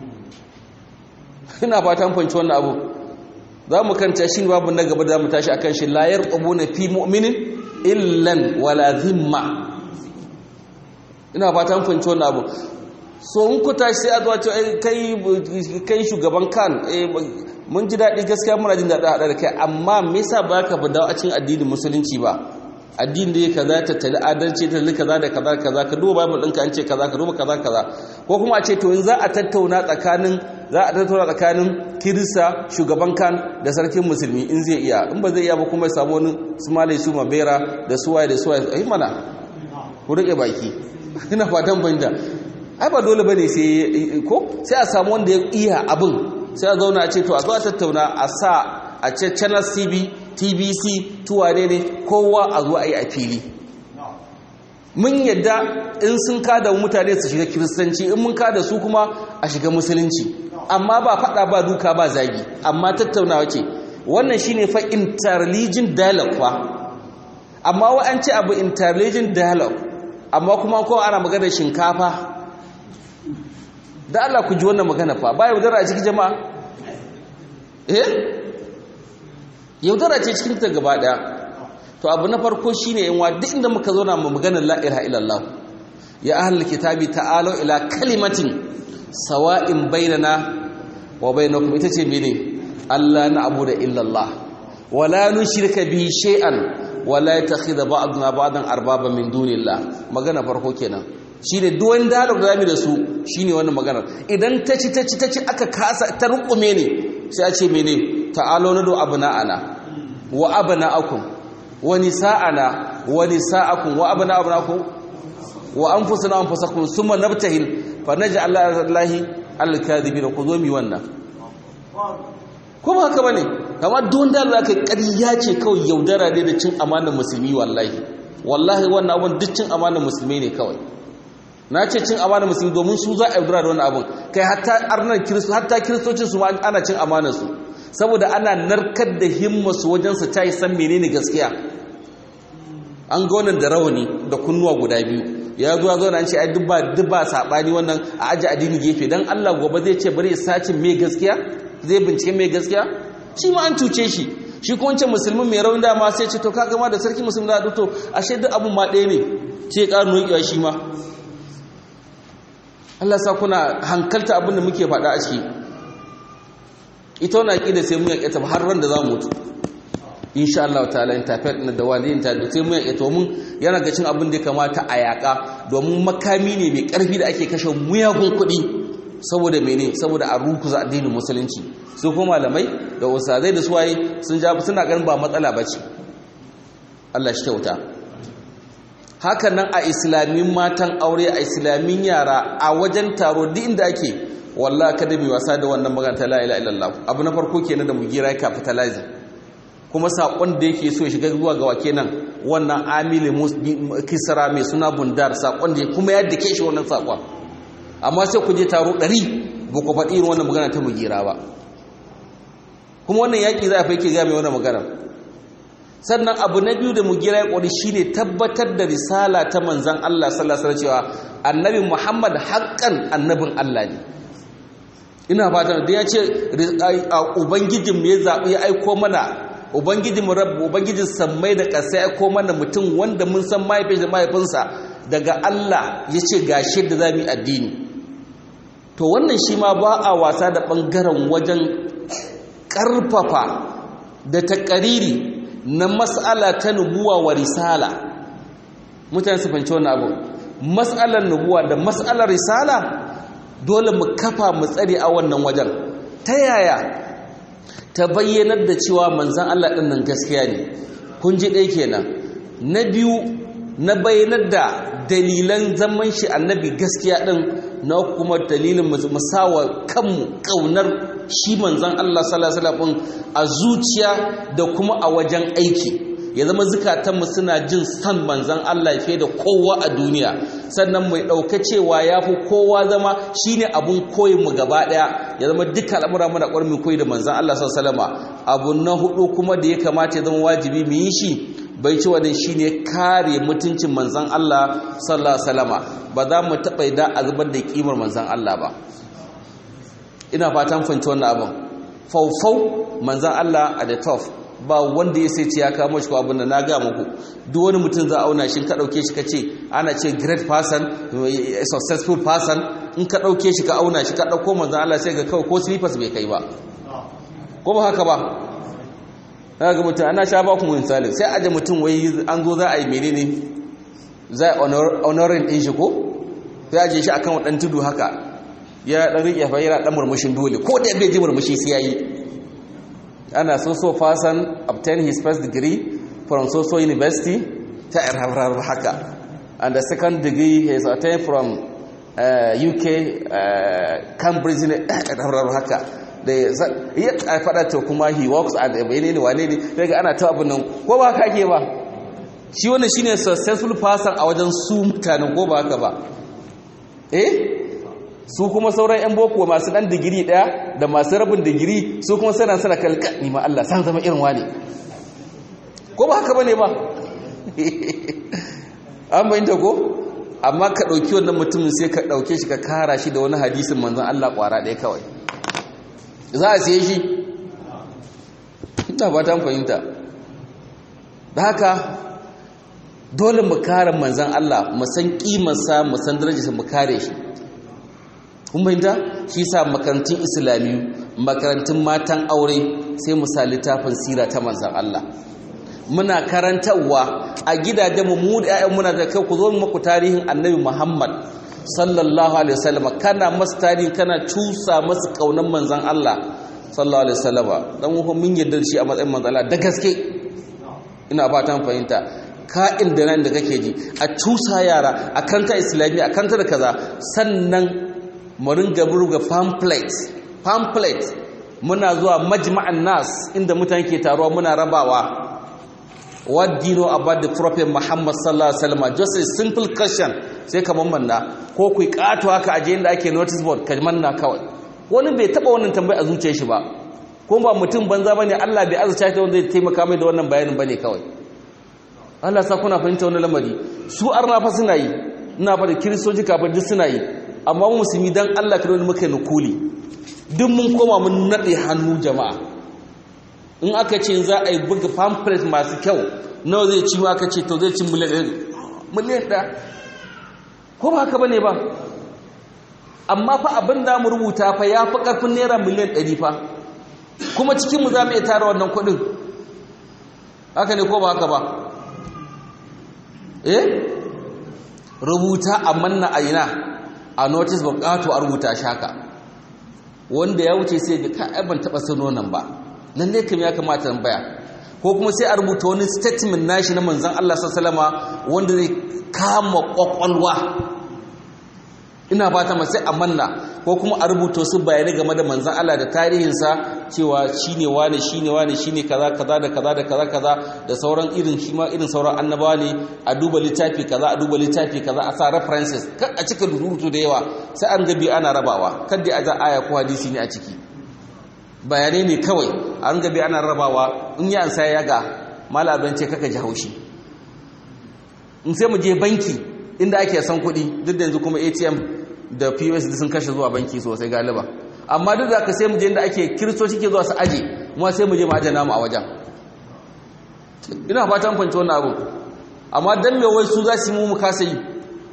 ina fatan fanci wannan abu za mu kanta shi babu na gaba da mu tashi a kan shi layar ƙabu na fi mu'minin illan wala zimma ina fatan fanci wannan abu so in ku tashi sai a zuwa ce kai shugaban kan mun ji daɗi gaskiya muna jin daɗi haɗa da kai amma me yasa ba ka dawo a cikin addinin musulunci ba addini da ya kaza ta tali adalci ta tali kaza da kaza kaza ka duba bible ɗinka an ce kaza ka duba kaza kaza ko kuma a ce to in za a tattauna tsakanin za a tattauna tsakanin kirista shugaban kan da sarkin musulmi in zai iya in ba zai iya ba kuma ya samu wani su malai su mabera da suwaye da suwaye ai mana ku rike baki ina fatan banda ai ba dole bane sai ko sai a samu wanda ya iya abin sai a zauna a ce to a zo a tattauna a sa a ce channel cb tbc tuwane ne kowa a zo a yi a fili mun yadda in sun kada mutane su shiga kiristanci in mun kada su kuma a shiga musulunci amma ba fada ba duka ba zagi amma tattaunawa ce wannan shine fa interreligion dialogue fa amma wa an ce abu interreligion dialogue amma kuma ko ana magana shinkafa da Allah ku ji wannan magana fa ba yaudara a cikin jama'a eh yaudara ce cikin ta gaba daya to abu na farko shine yan wa duk inda muka zo na mu magana la ilaha illallah ya ahlul kitabi ta'alu ila kalimatin sawa'in bainana wa bainakum ita ce mene Allah na abu da illallah wala nushrika bihi shay'an wala yattakhidha ba'duna ba'dan arbaba min dunillah magana farko kenan shine duk wani dialog da zamu da su shine wannan maganar idan ta ci ta ci ta ci aka kasa ta rukume ne sai a ce mene ta'alo nadu abna'ana wa abna'akum wa nisa'ana wa nisa'akum wa abna abna'akum wa anfusuna anfusakum thumma nabtahil fa naj'al Allahi al-kadhibina ku zo mi wannan kuma haka bane amma don da Allah kai ƙarya ce kawai yaudara ne da cin amanar musulmi wallahi wallahi wannan abun duk cin amanar musulmi ne kawai na ce cin amanar musulmi domin su za a yaudara da wannan abun kai hatta arnar kiristo hatta kiristocin su ma ana cin amanar su saboda ana narkar da himmasu wajen su ta yi san menene gaskiya an ga wannan da rawani da kunnuwa guda biyu ya zo ya zo na ce ai duk ba duk ba sabani wannan a aji addini gefe dan Allah gobe zai ce bari ya sace me gaskiya zai bincike mai gaskiya shi ma an cuce shi shi kuma wancan musulmin mai rauni dama sai ce to ka gama da sarki musulmi da to ashe duk abun ma ɗaya ne ce ƙarin nokewa shi ma Allah sa kuna hankalta abin da muke faɗa a ciki ita wani aƙida sai mun yaƙe ta har ran da za mu mutu insha Allah ta'ala in tafiyar na da waliyin ta da sai mun yaƙe to mun yana ga cin abin da ya kamata a yaƙa domin makami ne mai ƙarfi da ake kashe muyagun kuɗi saboda mene saboda a rukuza addinin musulunci su kuma malamai da usazai da suwaye sun ja suna ganin ba matsala bace Allah shi kyauta hakan nan a islamin matan aure a islamin yara a wajen taro duk inda ake wallahi kada mai wasa da wannan magana ta la ilaha illallah abu na farko kenan da mu gira capitalize kuma sakon da yake so ya shiga zuwa ga wake nan wannan amili kisra mai suna bundar sakon da kuma yadda ke shi wannan sakon amma sai ku je taro ɗari ba ku faɗi irin wannan magana ta mugira ba kuma wannan yaƙi za a fi yake ga mai wannan magana sannan abu na biyu da mugira ya ƙwari shi ne tabbatar da risala ta manzan Allah sallallahu alaihi cewa annabi Muhammad haƙƙan annabin Allah ne ina fatan da ya ce ubangijin ya zaɓi ya aiko mana ubangijin rabu ubangijin sammai da ƙasa ya aiko mana mutum wanda mun san mahaifin da mahaifinsa daga Allah ya ce ga da za mu yi addini to wannan shi ma ba a wasa da ɓangaren wajen ƙarfafa da taƙariri na mas'ala ta nubuwa wa risala mutane su fahimci wannan abu mas'alar nubuwa da mas'alar risala dole mu kafa mu tsare a wannan wajen ta yaya ta bayyanar da cewa manzan Allah ɗin nan gaskiya ne kun ji ɗaya kenan na biyu na bayyanar da dalilan zaman shi annabi gaskiya ɗin na kuma dalilin musawa kanmu ƙaunar shi manzan Allah sallallahu a zuciya da kuma a wajen aiki ya zama zukatanmu suna jin san manzan Allah fiye da kowa a duniya sannan mai ɗauka cewa ya fi kowa zama shine abun koyinmu gaba ɗaya ya zama duka al'amura mana ƙwarmin koyi da manzan Allah sallama abu na hudu kuma da ya kamata ya zama wajibi mu yi shi bai ci wadin shine kare mutuncin manzan Allah sallallahu alaihi ba za mu taɓa da a zubar da kimar manzan Allah ba ina fatan fahimci wannan abin faufau manzan Allah a the top ba wanda ya sai ce ya kamo shi ko abin da na ga muku duk wani mutum za a auna shi ka dauke shi ka ce ana ce great person a successful person in ka dauke shi ka auna shi ka dauko manzon Allah sai ga kawai ko slippers bai kai ba ko ba haka ba ga mutum ana sha ba ku misali sai aje mutum wai an zo za a yi menene za a honoring din shi ko sai aje shi akan wadan tudu haka ya dan rike fa yana dan murmushin dole ko da bai ji murmushi sai yayi ana so so person obtain his first degree from so so university ta irharar haka and the second degree he has obtained from uh, UK uh, Cambridge ne irharar haka da ya fada to kuma he works at a ne wane ne daga ana ta abin nan ko ba haka ke ba shi wannan shine successful person a wajen su mutanen ko ba haka ba eh su kuma sauran 'yan boko masu ɗan digiri ɗaya da masu rabin digiri su kuma suna sana kalka ni ma Allah san zama irin wani ko ba haka bane ba an bayyanta ko amma ka ɗauki wannan mutumin sai ka ɗauke shi ka kara shi da wani hadisin manzan Allah ƙwara ɗaya kawai za a siye shi ina ba ta fahimta da haka dole mu kare manzan Allah mu san ƙimarsa mu san darajarsa mu kare shi kun bayyanta shi sa makarantun islamiyu makarantun matan aure sai mu sa littafin sira ta manzan Allah muna karantarwa a gidajen mu da ƴaƴan muna da kai ku zo muku tarihin annabi Muhammad sallallahu alaihi wasallam kana masa tarihi kana cusa masa kaunan manzan Allah sallallahu alaihi wasallam dan mu mun yarda shi a matsayin manzan Allah da gaske ina fatan fahimta ka'in da nan da kake ji a cusa yara a kanta islamiyya a kanta da kaza sannan mu ringa burga pamphlet pamphlet muna zuwa majma'an nas inda mutane ke taruwa muna rabawa what do you know about the prophet muhammad sallallahu alaihi wasallam just a simple question sai ka manna ko ku kato haka aje inda ake notice board ka manna kawai wani bai taba wannan tambayi a zuciyar shi ba ko ba mutum banza bane Allah bai azurta shi wanda zai taimaka mai da wannan bayanin bane kawai Allah sa kuna fahimta wannan lamari su arna fa suna yi ina fa da kiristoci kafin duk suna yi amma mu musulmi dan Allah kada wani muka nukuli duk mun koma mun nade hannu jama'a in aka ce za a yi buga pamphlet masu kyau nawa zai ci aka ce to zai ci miliyan miliyan ɗaya ko ba haka bane ba amma fa abin da mu rubuta fa ya fi ƙarfin naira miliyan ɗari fa kuma cikinmu za mu iya tara wannan kuɗin haka ne ko ba haka ba eh rubuta a manna a ina a notice bukatu a rubuta shaka wanda ya wuce sai ga ka ban taba sano nan ba lalle kam ya kamata tambaya ko kuma sai a rubuta wani statement nashi na manzon Allah sallallahu wanda zai kama kwakwalwa ina fata ma sai a manna ko kuma a rubuta su bayanai game da manzon Allah da tarihinsa cewa shine wane shine wane shine kaza kaza da kaza da kaza kaza da sauran irin shi ma irin sauran annabawa ne a duba littafi kaza a duba littafi kaza a sa references kan a cika rubutu da yawa sai an gabi ana rabawa kada a za aya ko hadisi ne a ciki bayanai ne kawai an gabi ana rabawa in ya ansa ya ga malaban ce kaka ji haushi in sai mu je banki inda ake san kuɗi duk da yanzu kuma ATM da POS sun kashe zuwa banki sosai galiba amma duk da ka sai mu je inda ake kiristoci ke zuwa su aje mu sai mu je mu aje namu a wajen ina fatan fanci wannan abu amma dan me wai su za su yi mu mu kasa yi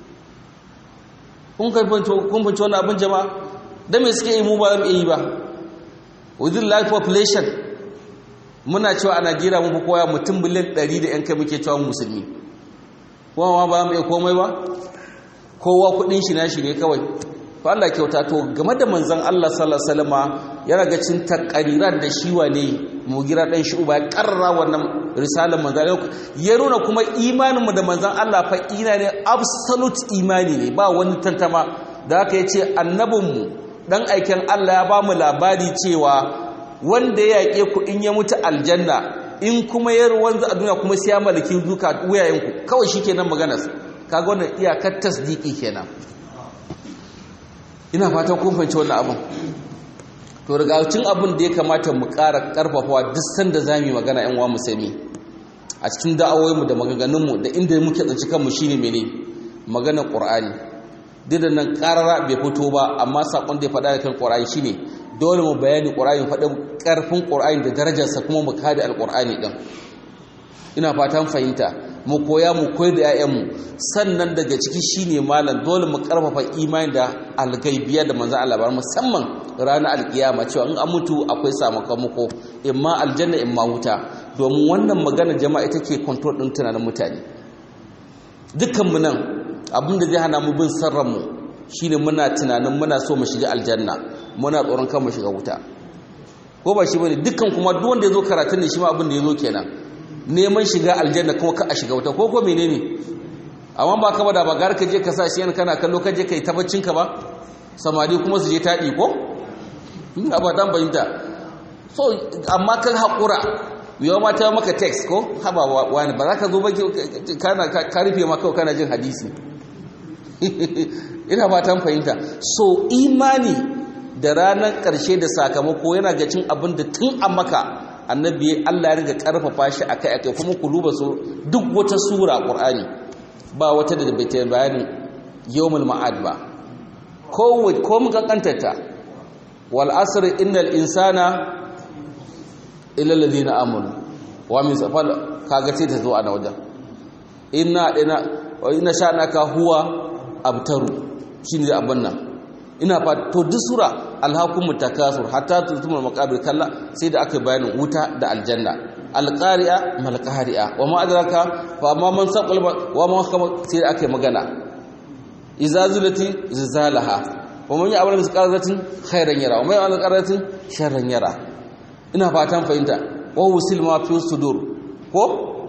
kun fanci kun fanci wannan abin jama'a dan me suke yi mu ba za mu yi ba within life population muna cewa a Najeriya mun fi koya mutum biliyan 100 da yan kai muke cewa musulmi kuma ma ba mu iya komai ba kowa kudin shi nashi ne kawai to Allah kyauta to game da manzon Allah sallallahu alaihi wasallama yana ga cin takariran da shi wane mugira dan shi uba ya karra wannan risalar manzon ya nuna kuma imanin mu da manzon Allah fa ina ne absolute imani ne ba wani tantama da haka yace annabin mu dan aikin Allah ya ba mu labari cewa wanda ya yake ku in ya mutu aljanna in kuma ya wanzu a duniya kuma sai ya malaki duka wuyayenku kawai shikenan maganar kaga wannan iyakar tasdiki kenan ina fatan kun fahimci wannan abin to daga cikin abin da ya kamata mu ƙara ƙarfafawa duk sanda za mu magana ƴan uwa musulmi a cikin da'awoyinmu da maganganunmu da inda muke tsanci kanmu shine mene maganar Qur'ani duk da nan ƙarara bai fito ba amma sakon da ya faɗa da kan Qur'ani shine dole mu bayani Qur'ani faɗin ƙarfin Qur'ani da darajarsa kuma mu kare Al-Qur'ani din ina fatan fahimta mu koya mu koyar da 'ya'yanmu sannan daga ciki shine malam dole mu karfafa imani da algaibiya da manzon Allah bar musamman ranar alkiyama cewa in an mutu akwai sakamako imma aljanna imma wuta domin wannan magana jama'a ita ke control din tunanin mutane dukkan mu nan abinda zai hana mu bin sarran mu shine muna tunanin muna so mu shiga aljanna muna tsoron kan mu shiga wuta ko ba shi bane dukkan kuma duk wanda yazo karatun ne shi ma abin da yazo kenan neman shiga aljanna kuma ka a shiga wuta ko ko menene amma ba ka da bagar ka je ka sa shi kana kallo ka je kai tabaccin ka ba samari kuma su je taɗi ko ina ba dan bayyanta so amma kan haƙura yau ma ta maka text ko haba wani ba za ka zo ba kana ka rufe ma kawai kana jin hadisi ina ba ta fahimta so imani da ranar ƙarshe da sakamako yana ga cin abin da tun a maka annabi Allah ya riga karfafa shi akai akai kuma ku duba su duk wata sura Qur'ani ba wata da bai ta bayanin yawmul ma'ad ba ko ko muka kantata wal asr innal insana illa alladhina amanu wa min safal kaga sai ta zo a wajen inna ina inna sha'naka huwa abtaru shine abin nan ina fa to duk sura alhakumut takasur hatta tutumul maqabir kalla sai da aka bayanin wuta da aljanna alqari'a mal qari'a wa ma adraka fa ma man saqal wa ma kama sai da aka magana idza zulati zilzalaha wa man ya'mal misqalatin khairan yara wa man ya'mal misqalatin sharran yara ina fatan fahimta wa wusil ma fi sudur ko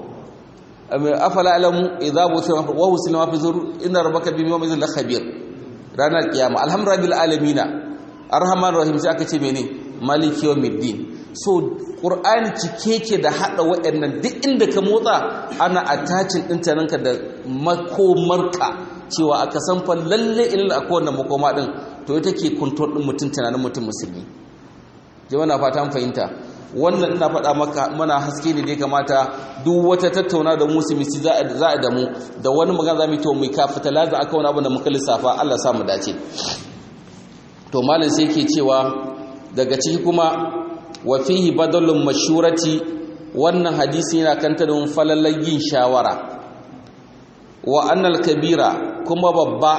afala alamu idza busira wa wusil ma fi sudur inna rabbaka bima yuzil khabir ranar kiyama alhamdulillah alamina arhaman rahim sai aka ce mene maliki yawmiddin so qur'ani cike ke da hada waɗannan duk inda ka motsa ana attaching din tananka da makomarka cewa aka san fa lalle ilal akwai wannan makoma din to ita ke control din mutum tunanin mutum musulmi jama'a na fata an fahimta wannan ina faɗa maka mana haske ne da ya kamata duk wata tattauna da musulmi za a damu da wani magana za mu yi to mu kafita laza aka wani abu da muka lissafa Allah sa mu dace to malam sai yake cewa daga ciki kuma wa fihi badalun mashurati wannan hadisi yana kanta da falalar yin shawara wa annal kabira kuma babba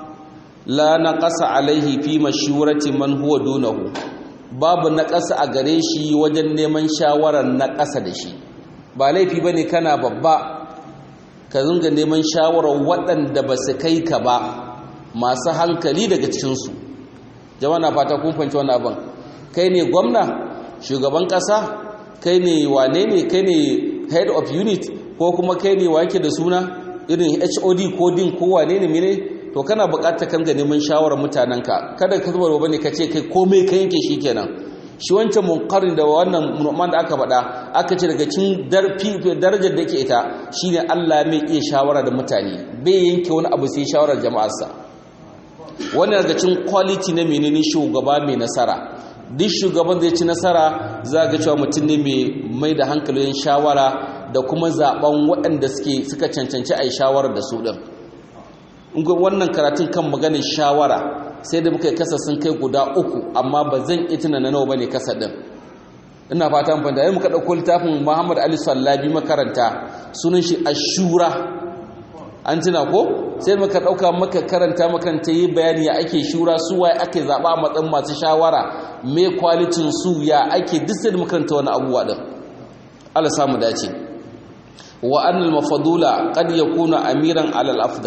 la naqasa alaihi fi mashurati man huwa dunahu babu na ƙasa a gare shi wajen neman shawarar na ƙasa da shi ba laifi ba ne kana babba ka zunga neman shawarar waɗanda ba su kai ka ba masu hankali daga cikinsu jama'a na fata kun fahimci wani abin kai ne gwamna shugaban ƙasa kai ne wane ne kai ne head of unit ko kuma kai ne wa yake da suna irin hod ko din ko wane ne mene to kana buƙatar kan ga neman shawarar mutanenka kada ka zubar ba ne ka ce kai komai ka yanke shi kenan shi wancan munkarin da wannan nu'man da aka faɗa aka ce daga cikin darajar da ke ita shine Allah mai iya shawara da mutane bai yanke wani abu sai shawarar jama'arsa wannan daga cikin quality na menene shugaba mai nasara duk shugaban zai ci nasara za ga cewa mutum ne mai mai da hankalin shawara da kuma zaben waɗanda suke suka cancanci a yi shawarar da su ɗin wannan karatun kan maganin shawara sai da muka yi kasa sun kai guda uku amma ba zan itina na nawa ba ne kasa ɗin ina fata mun fahimta muka ɗauko littafin muhammad ali sallabi makaranta sunan shi ashura an tuna ko sai muka ɗauka maka karanta makanta yi bayani ya ake shura su waye ake zaɓa a matsayin masu shawara me kwalitin su ya ake duk sai da makaranta wani abubuwa ɗin Allah samu dace wa annal mafadula qad yakuna amiran alal afdal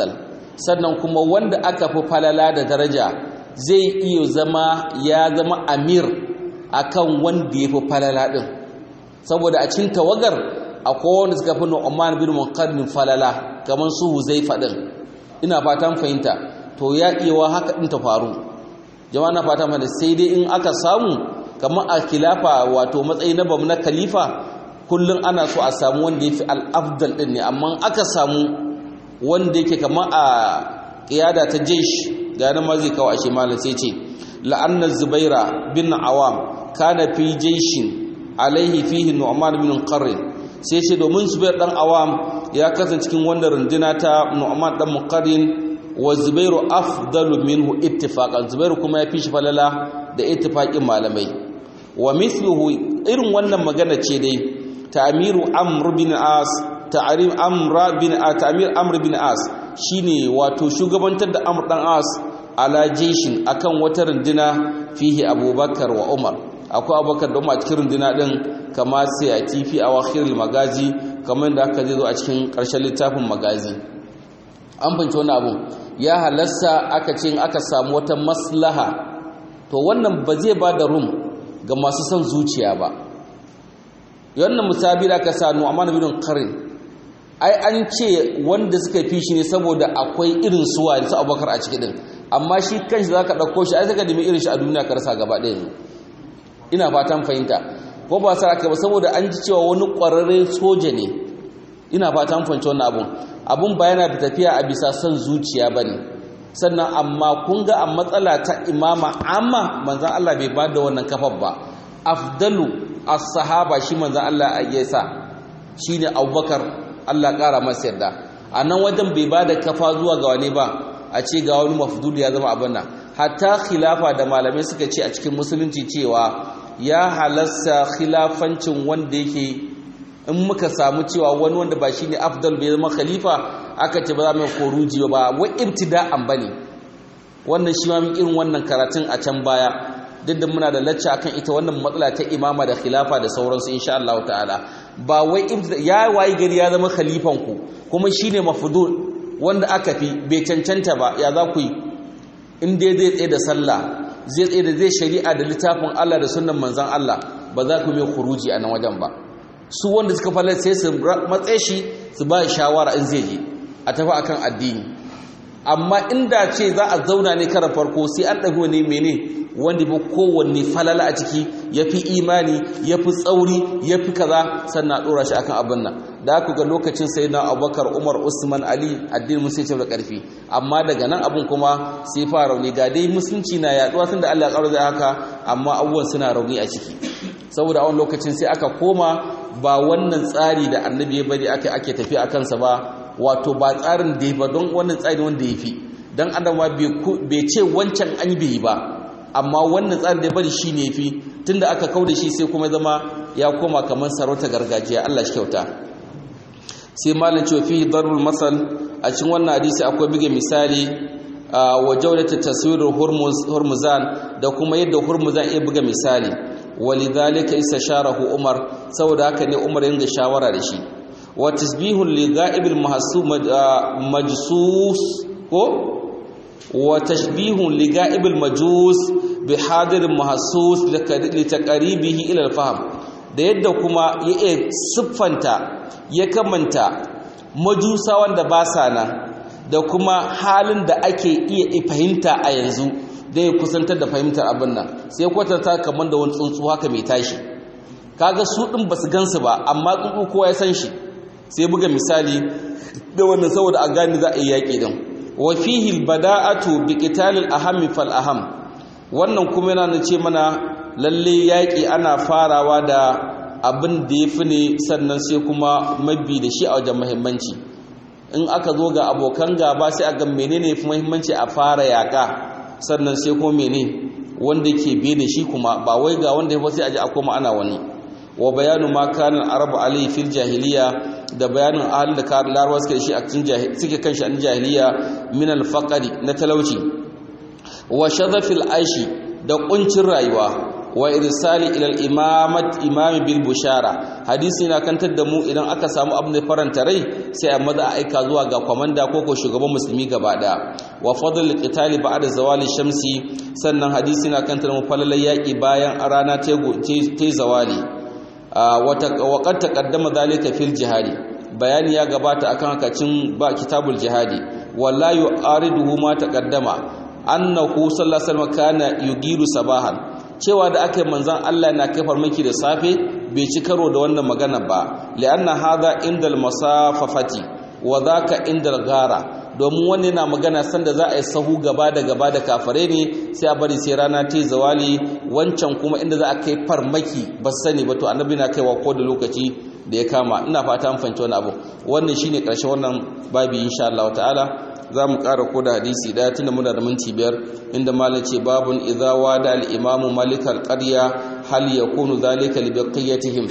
sannan kuma wanda aka fi falala da daraja zai iya zama ya zama amir akan wanda ya fi falala din saboda a cikin tawagar akwai wanda suka fi Nu'man bin Muqaddim falala kamar su Huzaifa din ina fatan fahimta to ya iya wa haka din ta faru jama'a na fatan fahimta sai dai in aka samu kamar a khilafa wato matsayi na bamu na khalifa kullum ana so a samu wanda ya fi al-afdal din ne amma aka samu wanda yake kamar a qiyada ta jaysh ga nan ma zai kawo ashe malam sai ce la'anna zubaira bin awam kana fi jayshin alaihi fihi nu'man bin qarrin sai ce domin zubair dan awam ya kasance cikin wanda runduna ta nu'man dan muqarrin wa zubairu afdalu minhu ittifaqan zubairu kuma ya fi shi falala da ittifaqin malamai wa mithluhu irin wannan magana ce dai ta'miru amr bin as ta'rim amr bin ta'mir amr bin as shine wato shugabantar da amr dan as ala jeshin akan wata runduna fihi abubakar wa umar akwai abubakar da umar cikin runduna din kama sai a tifi a wakhirul magazi kamar da aka zai zo a cikin ƙarshen littafin magazi an fahimci wani abu ya halasta aka ce aka samu wata maslaha to wannan ba zai ba da rum ga masu son zuciya ba wannan musabi da aka sa nu'man bin qarin ai an ce wanda suka fi shi ne saboda akwai irin suwa su abubakar a ciki din amma shi kanshi zaka dauko shi ai saka nemi irin shi a duniya ka rasa gaba ɗaya ina fatan fahimta ko ba sa aka ba saboda an ji cewa wani ƙwararre soja ne ina fatan fahimci wannan abun abun ba yana da tafiya a bisa son zuciya ba ne sannan amma kun ga a matsala ta imama amma manzan Allah bai ba da wannan kafar ba afdalu as-sahaba shi manzan Allah ya sa shine Abubakar Allah ƙara masa yarda a nan wajen bai ba da kafa zuwa ga wani ba a ce ga wani mafdul ya zama abin nan hatta khilafa da malamai suka ce a cikin musulunci cewa ya halasta khilafancin wanda yake in muka samu cewa wani wanda ba shine afdal bai zama khalifa aka ce ba za mu koruji ba wai ibtida'an bane wannan shi ma mun irin wannan karatun a can baya duk da muna da lacca akan ita wannan matsala ta imama da khilafa da sauransu insha Allah ta'ala ba wai ya wayi gari ya zama khalifan ku kuma shine mafdul wanda aka fi bai cancanta ba ya za ku yi in dai zai tsaye da sallah zai tsaye da zai shari'a da littafin Allah da sunan manzan Allah ba za ku mai kuruji a nan wajen ba su wanda suka falar sai su matse shi su ba shawara in zai je a tafi akan addini amma inda ce za a zauna ne kara farko sai an ɗago ne mene wanda fi kowanne falala a ciki ya fi imani ya fi tsauri ya fi kaza sannan ɗora shi akan abin nan da aka ga lokacin sai na abubakar umar usman ali addinin musulunci da ƙarfi amma daga nan abin kuma sai fara rauni ga dai musulunci na yaduwa tun da allah ya ƙaro da haka amma abubuwan suna rauni a ciki saboda a wani lokacin sai aka koma ba wannan tsari da annabi ya bari ake ake tafi a kansa ba wato ba tsarin da ya ba don wannan tsari wanda ya fi don adama bai ce wancan an bai ba amma wannan tsarin da ya bari shi ne fi tun da aka kau da shi sai kuma zama ya koma kamar sarauta gargajiya allah shi kyauta sai malin cewa fi darbul masal a cikin wannan hadisi akwai buga misali wa jaudata taswirar hurmuzan da kuma yadda hurmuzan iya buga misali walidhalika istasharahu umar saboda haka ne umar yin da shawara da shi wa tasbihun li ga'ibil mahsub majsus ko wa tashbihun li ga'ibil majus bi hadir mahsus li taqribihi ila al-fahm da yadda kuma ya siffanta ya kamanta majusa wanda ba sa nan da kuma halin da ake iya fahimta a yanzu da ya kusantar da fahimtar abin nan sai kwatanta kamar da wani tsuntsu haka mai tashi kaga su din basu gansu ba amma tsuntsu kowa ya san shi sai buga misali da wannan saboda a gani za a yi yaƙi din wa fihi albada'atu bi qitalil aham fal aham wannan kuma yana ce mana lalle yaƙi ana farawa da abin da ya fi ne sannan sai kuma mabi da shi a wajen muhimmanci in aka zo ga abokan gaba sai a ga menene fi muhimmanci a fara yaƙa sannan sai kuma mene wanda ke biye da shi kuma ba wai ga wanda ya sai aje a koma ana wani wa bayanu ma kana arabu alayhi fil jahiliya da bayanin ahalin da kar larwa suke shi a cikin suke kan shi an jahiliya min al faqri na talauci wa shadhafil aishi da kuncin rayuwa wa irsali ila al-imamat imami bil bushara hadisi na kantar da mu idan aka samu abin da faranta rai sai a maza a aika zuwa ga kwamanda ko ko shugaban musulmi gaba daya wa fadl al-qitali ba'da zawali shamsi sannan hadisi na kantar mu falalai yaki bayan rana ta zawali wa qad taqaddama dhalika fil jihadi bayani ya gabata akan hakacin ba kitabul jihadi wala yu'ariduhu ma taqaddama annahu sallallahu alaihi wasallam kana yugiru sabahan cewa da aka manzon Allah na kai farmaki da safe bai ci karo da wannan magana ba li'anna hadha indal masafafati wa dhaka indal gara domin wani na magana sanda za a yi sahu gaba da gaba da kafare ne sai a bari sai rana ta zawali wancan kuma inda za a kai farmaki ba sani ba to annabi na kaiwa ko da lokaci da ya kama ina fata an fahimci wani abu wannan shine karshen wannan babi insha Allah ta'ala za mu ƙara ko da hadisi ɗaya tunda muna da minti biyar inda malam ce babun idza wada al-imamu malik al-qarya hal yakunu dhalika li baqiyatihim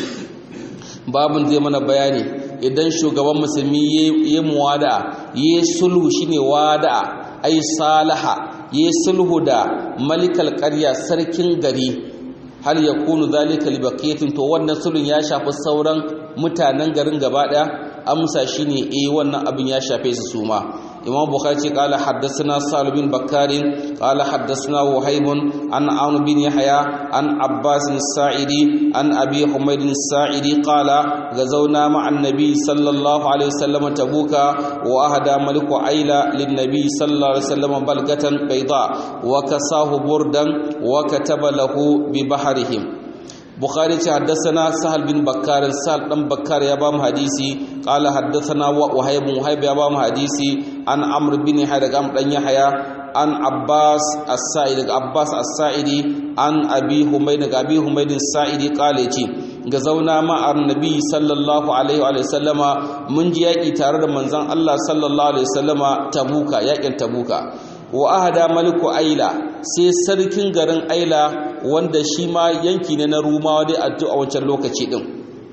babun zai mana bayani idan shugaban musulmi yayi muwada yayi sulhu shine wada ai salaha yayi sulhu da malik al-qarya sarkin gari hal yakunu dhalika li baqiyatin to wannan sulhun ya shafi sauran mutanen garin gaba daya amsa shine eh wannan abin ya shafe su suma imam bukhari qala haddathana salih bin bakkar qala haddathana wahib an aun bin yahya an abbas as-sa'idi an abi humayd as-sa'idi qala gazawna ma'an nabi sallallahu alaihi wasallam tabuka wa ahada maliku aila lin nabi sallallahu alaihi wasallam balgatan bayda wa kasahu burdan wa kataba lahu bi bahrihim bukhari ce haddasana sahal bin bakkar sahal dan bakkar ya bamu hadisi qala haddasana wahayb wahayb ya bamu hadisi an amr bin yahya daga amr dan yahya an abbas as-sa'id daga abbas as-sa'idi an abi humayd daga abi humayd as-sa'idi qala ce ga zauna ma annabi sallallahu alaihi wa sallama mun ji yaki tare da manzon Allah sallallahu alaihi wa sallama tabuka yakin tabuka wa ahada maliku aila sai sarkin garin aila wanda shi ma yanki ne na rumawa dai a wancan lokaci din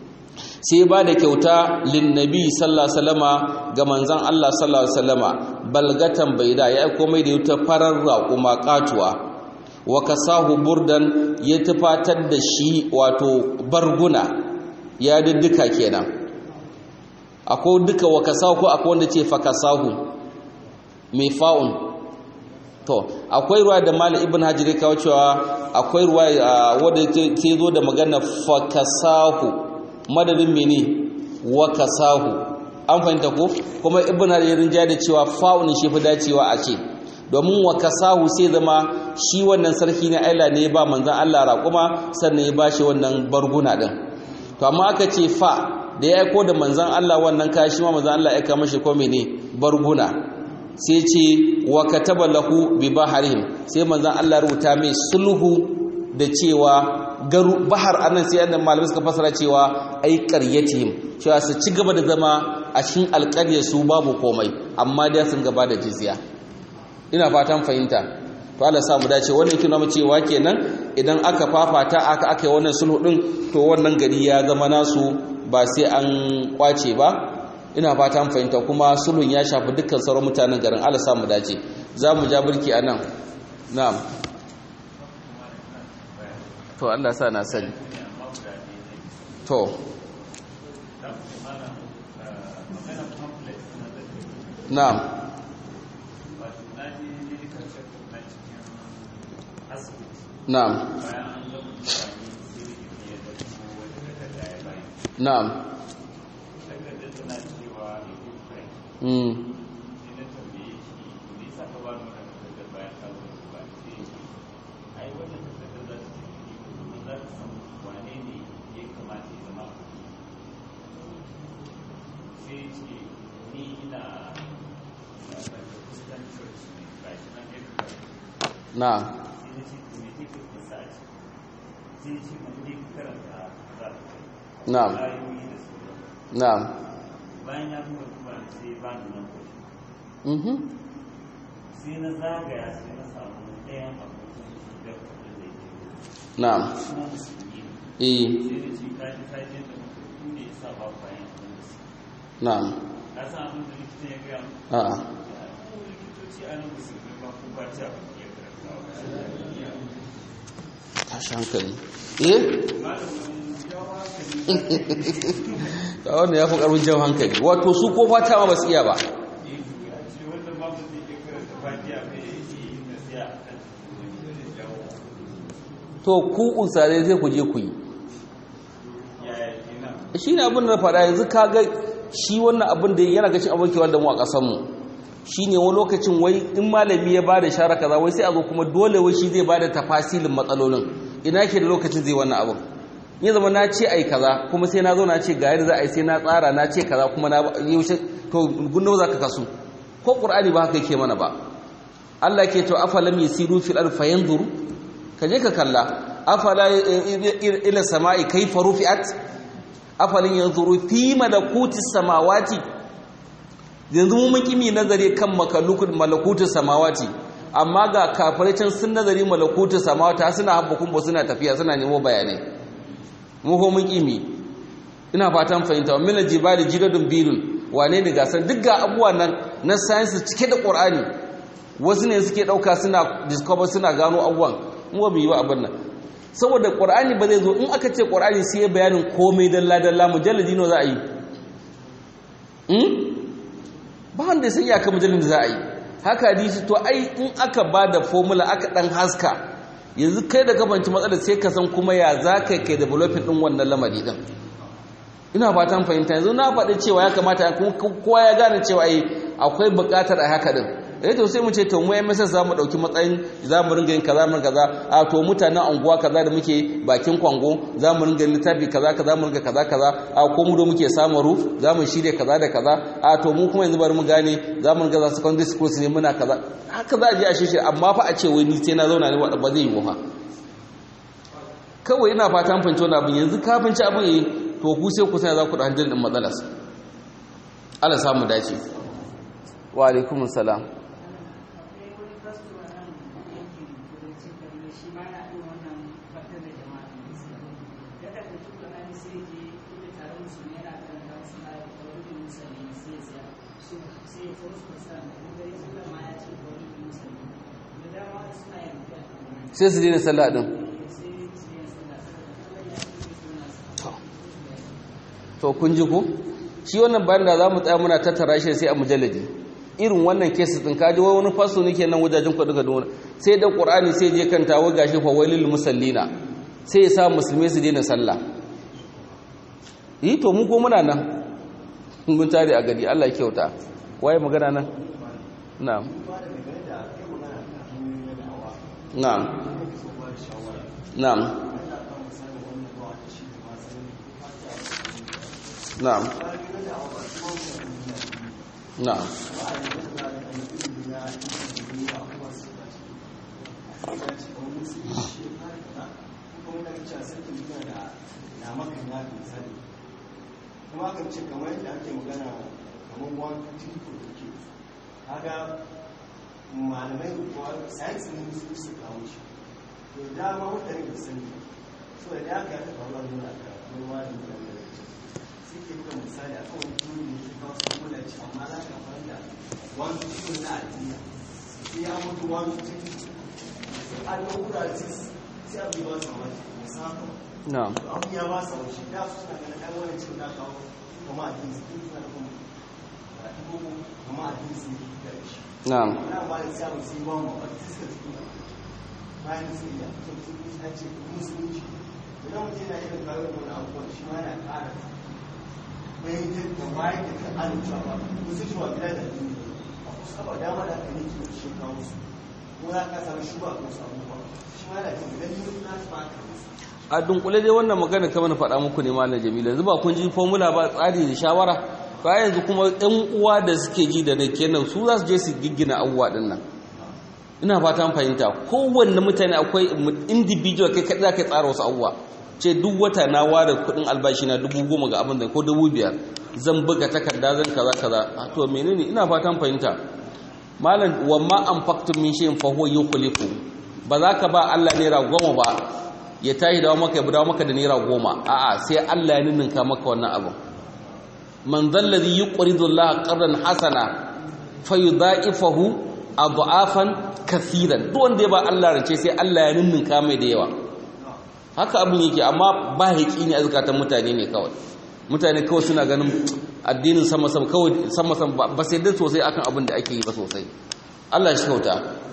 sai ba da kyauta linnabi sallallahu alaihi wasallama ga manzon Allah sallallahu alaihi wasallama balgatan baida ya aiko mai da yuta farar raƙuma katuwa wa kasahu burdan ya tufatar da shi wato barguna ya diddika kenan akwai duka wa kasahu ko akwai wanda ce fa kasahu mai fa'un to akwai ruwa da malam ibn hajar kawo cewa akwai ruwa wadda ke zo da magana fakasahu madadin mene wa kasahu an fahimta ko kuma ibn hajar rinja da cewa fa'un shi fi dacewa a ce domin wa kasahu sai zama shi wannan sarki na aila ne ba manzan Allah raƙuma sannan ya bashi wannan barguna din to amma aka ce fa da ya aiko da manzan Allah wannan kashi ma manzan Allah ya kama shi ko mene barguna sai ce wa kataba lahu bi baharihim sai manzon Allah rubuta mai sulhu da cewa garu bahar anan sai annan malamai suka fasara cewa ai qaryatihim cewa su ci gaba da zama a cikin alƙarya su babu komai amma dai sun gaba da jizya ina fatan fahimta to Allah sa mu dace wannan kina mu cewa kenan idan aka fafata aka aka yi wannan sulhu din to wannan gari ya zama nasu ba sai an kwace ba ina fata an fahimta kuma sulhun ya shafi dukkan sauran mutanen garin Allah samu dace za mu ja birki a nan na'am to Allah sa na sani to na'am na'am na'am Mm. na na'am na'am bayan ya kuma kuma sai ba ni nan ko mhm sai na zagaya sai na samu ɗayan abokin da kudin da yake na'am kuma musulmi ne eh sai da ce kaji kaji da mutum ne ya sa ba bayan abin da su na'am ka san abin da likitan ya gaya mu a'a ko likitoci a nan musulmi ba ko ba ta abin da ya karanta ba tashi hankali eh ta wanda ya fi ƙarfin jan hankali wato su ko fata ma ba su iya ba to ku usare sai ku je ku yi shi ne abin da faɗa yanzu ka ga shi wannan abin da yana gashin abokewar da mu a ƙasanmu shi ne wani lokacin wai in malami ya ba da shara kaza wai sai a zo kuma dole wai shi zai ba da tafasilin matsalolin ina ke da lokacin zai wannan abin ya zama na ce ai kaza kuma sai na zo na ce ga yadda za a yi sai na tsara na ce kaza kuma na yaushe to gundawa za ka kasu ko ƙur'ani ba haka yake mana ba Allah ke to afalam yasiru fil ard fayanzuru ka je ka kalla afala ila sama'i kayfa rufi'at afalin yanzuru fi malakuti samawati yanzu mu mun kimi nazari kan makalukut malakuti samawati amma ga kafirai sun nazari malakuti samawati suna habbukun ba suna tafiya suna nemo bayanai mu ko mun kimi ina fatan fahimta wa min jibali jidadun birun wane ne gasar duk ga abubuwa nan na science cike da qur'ani wasu ne suke dauka suna discover suna gano abubuwan mu ba mu yi wa abin nan saboda qur'ani ba zai zo in aka ce qur'ani sai ya bayanin komai dalla dalla mujalladi no za a yi hmm ba wanda sai ya ka mujalladi za a yi haka hadisi to ai in aka ba da formula aka dan haska yanzu kai da gabanci matsalar sai ka san kuma ya za ka kai developing din wannan lamari din ina fatan fahimta yanzu na faɗi cewa ya kamata kowa ya gane cewa ai akwai buƙatar a haka din eh to sai mu ce to mu ai masa za mu ɗauki matsayin za mu ringa yin kaza mun kaza a to mutanen anguwa kaza da muke bakin kwango za mu ringa littafi kaza kaza mu ringa kaza kaza a ko mu da muke samaru za mu shirya kaza da kaza a to mu kuma yanzu bari mu gane za mu ringa za secondary school ne muna kaza haka za a je a shirya amma fa a ce wai ni sai na zauna ne ba zai yi mu fa kawai ina fatan fahimci wani abin yanzu ka fahimci abin yi to ku sai ku sai za ku da hanjin din matsalarsa Allah samu dace wa alaikumus salam sai su daina sallah din to kun ji ku shi wannan bayan da za mu tsaya muna tattara shi sai a mujalladi irin wannan kesis din kaji wai wani faso nake nan wajajen kuɗi ga dora sai da qur'ani sai je kanta wa gashi fa wailil musallina sai ya sa musulmai su daina sallah yi to mu ko muna nan mun tare a gari Allah ya kyauta waye magana nan na'am na'am na'am na'am na'am kuma kan ce kamar yadda ake magana kamar wani tiko da ke haka malamai kuwa science ne su su kawo shi to dama mutane da sani so da ya ka taɓa ruwa nuna ka ruwa da nuna da suke buga misali a kan wani turu ne ke kawo su kula ci amma za ka fara da wani tiko na addini sai ya mutu wani tiko an yi kura sai abu ba su mamaki musamman na'am abu ya ba sa wuce da su suna ganin ɗan wani cin da kawo kuma a jinsi duk suna da kuma a ɗigo kuma a jinsi da shi na'am na ba da samun sai ba mu ba su suka cikin bayan su iya so su an ce musulunci idan mutum yana irin kawo da wani abubuwan shi ma yana ƙara bayan da bayan da kan alucewa ba musu shi wa gida da dini a kusa ba dama da aka yi kiwon shi kawo su ko za ka samu shi ba ko su abubuwa shi ma yana jin idan yi na su ba ka musu a dunkule dai wannan magana kamar na faɗa muku ne malam jamilu yanzu ba kun ji formula ba tsari da shawara ba yanzu kuma ɗan uwa da suke ji da nake kenan su za su je su giggina abubuwa ɗin nan ina fatan fahimta kowanne mutane akwai individual kai kaɗai za ka tsara wasu abubuwa ce duk wata na ware kuɗin albashi na dubu goma ga abin da ko dubu biyar zan buga takarda zan kaza kaza to menene ina fatan fahimta malam wa ma an faktum min shay'in fa huwa yukhlifu ba za ka ba Allah naira goma ba ya tashi dawo maka ya dawo maka da naira goma a'a sai Allah ya ninninka maka wannan abu man zallazi yuqridu Allah qardan hasana fayudha'ifahu adhafan kaseeran duk wanda ya ba Allah rance sai Allah ya ninninka mai da yawa haka abin yake amma ba haƙi ne a zukatan mutane ne kawai mutane kawai suna ganin addinin sama sama kawai sama sama ba sai dai sosai akan abin da ake yi ba sosai Allah shi kauta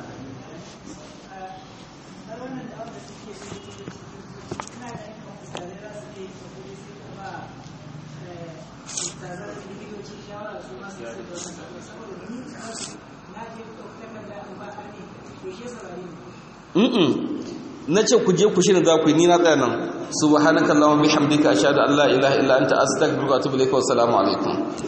mm na ce ku je ku shirin za ku yi ni na tsaya nan subhanakallahumma bihamdika ashhadu an la ilaha illa anta astaghfiruka wa atubu ilaik wa assalamu alaikum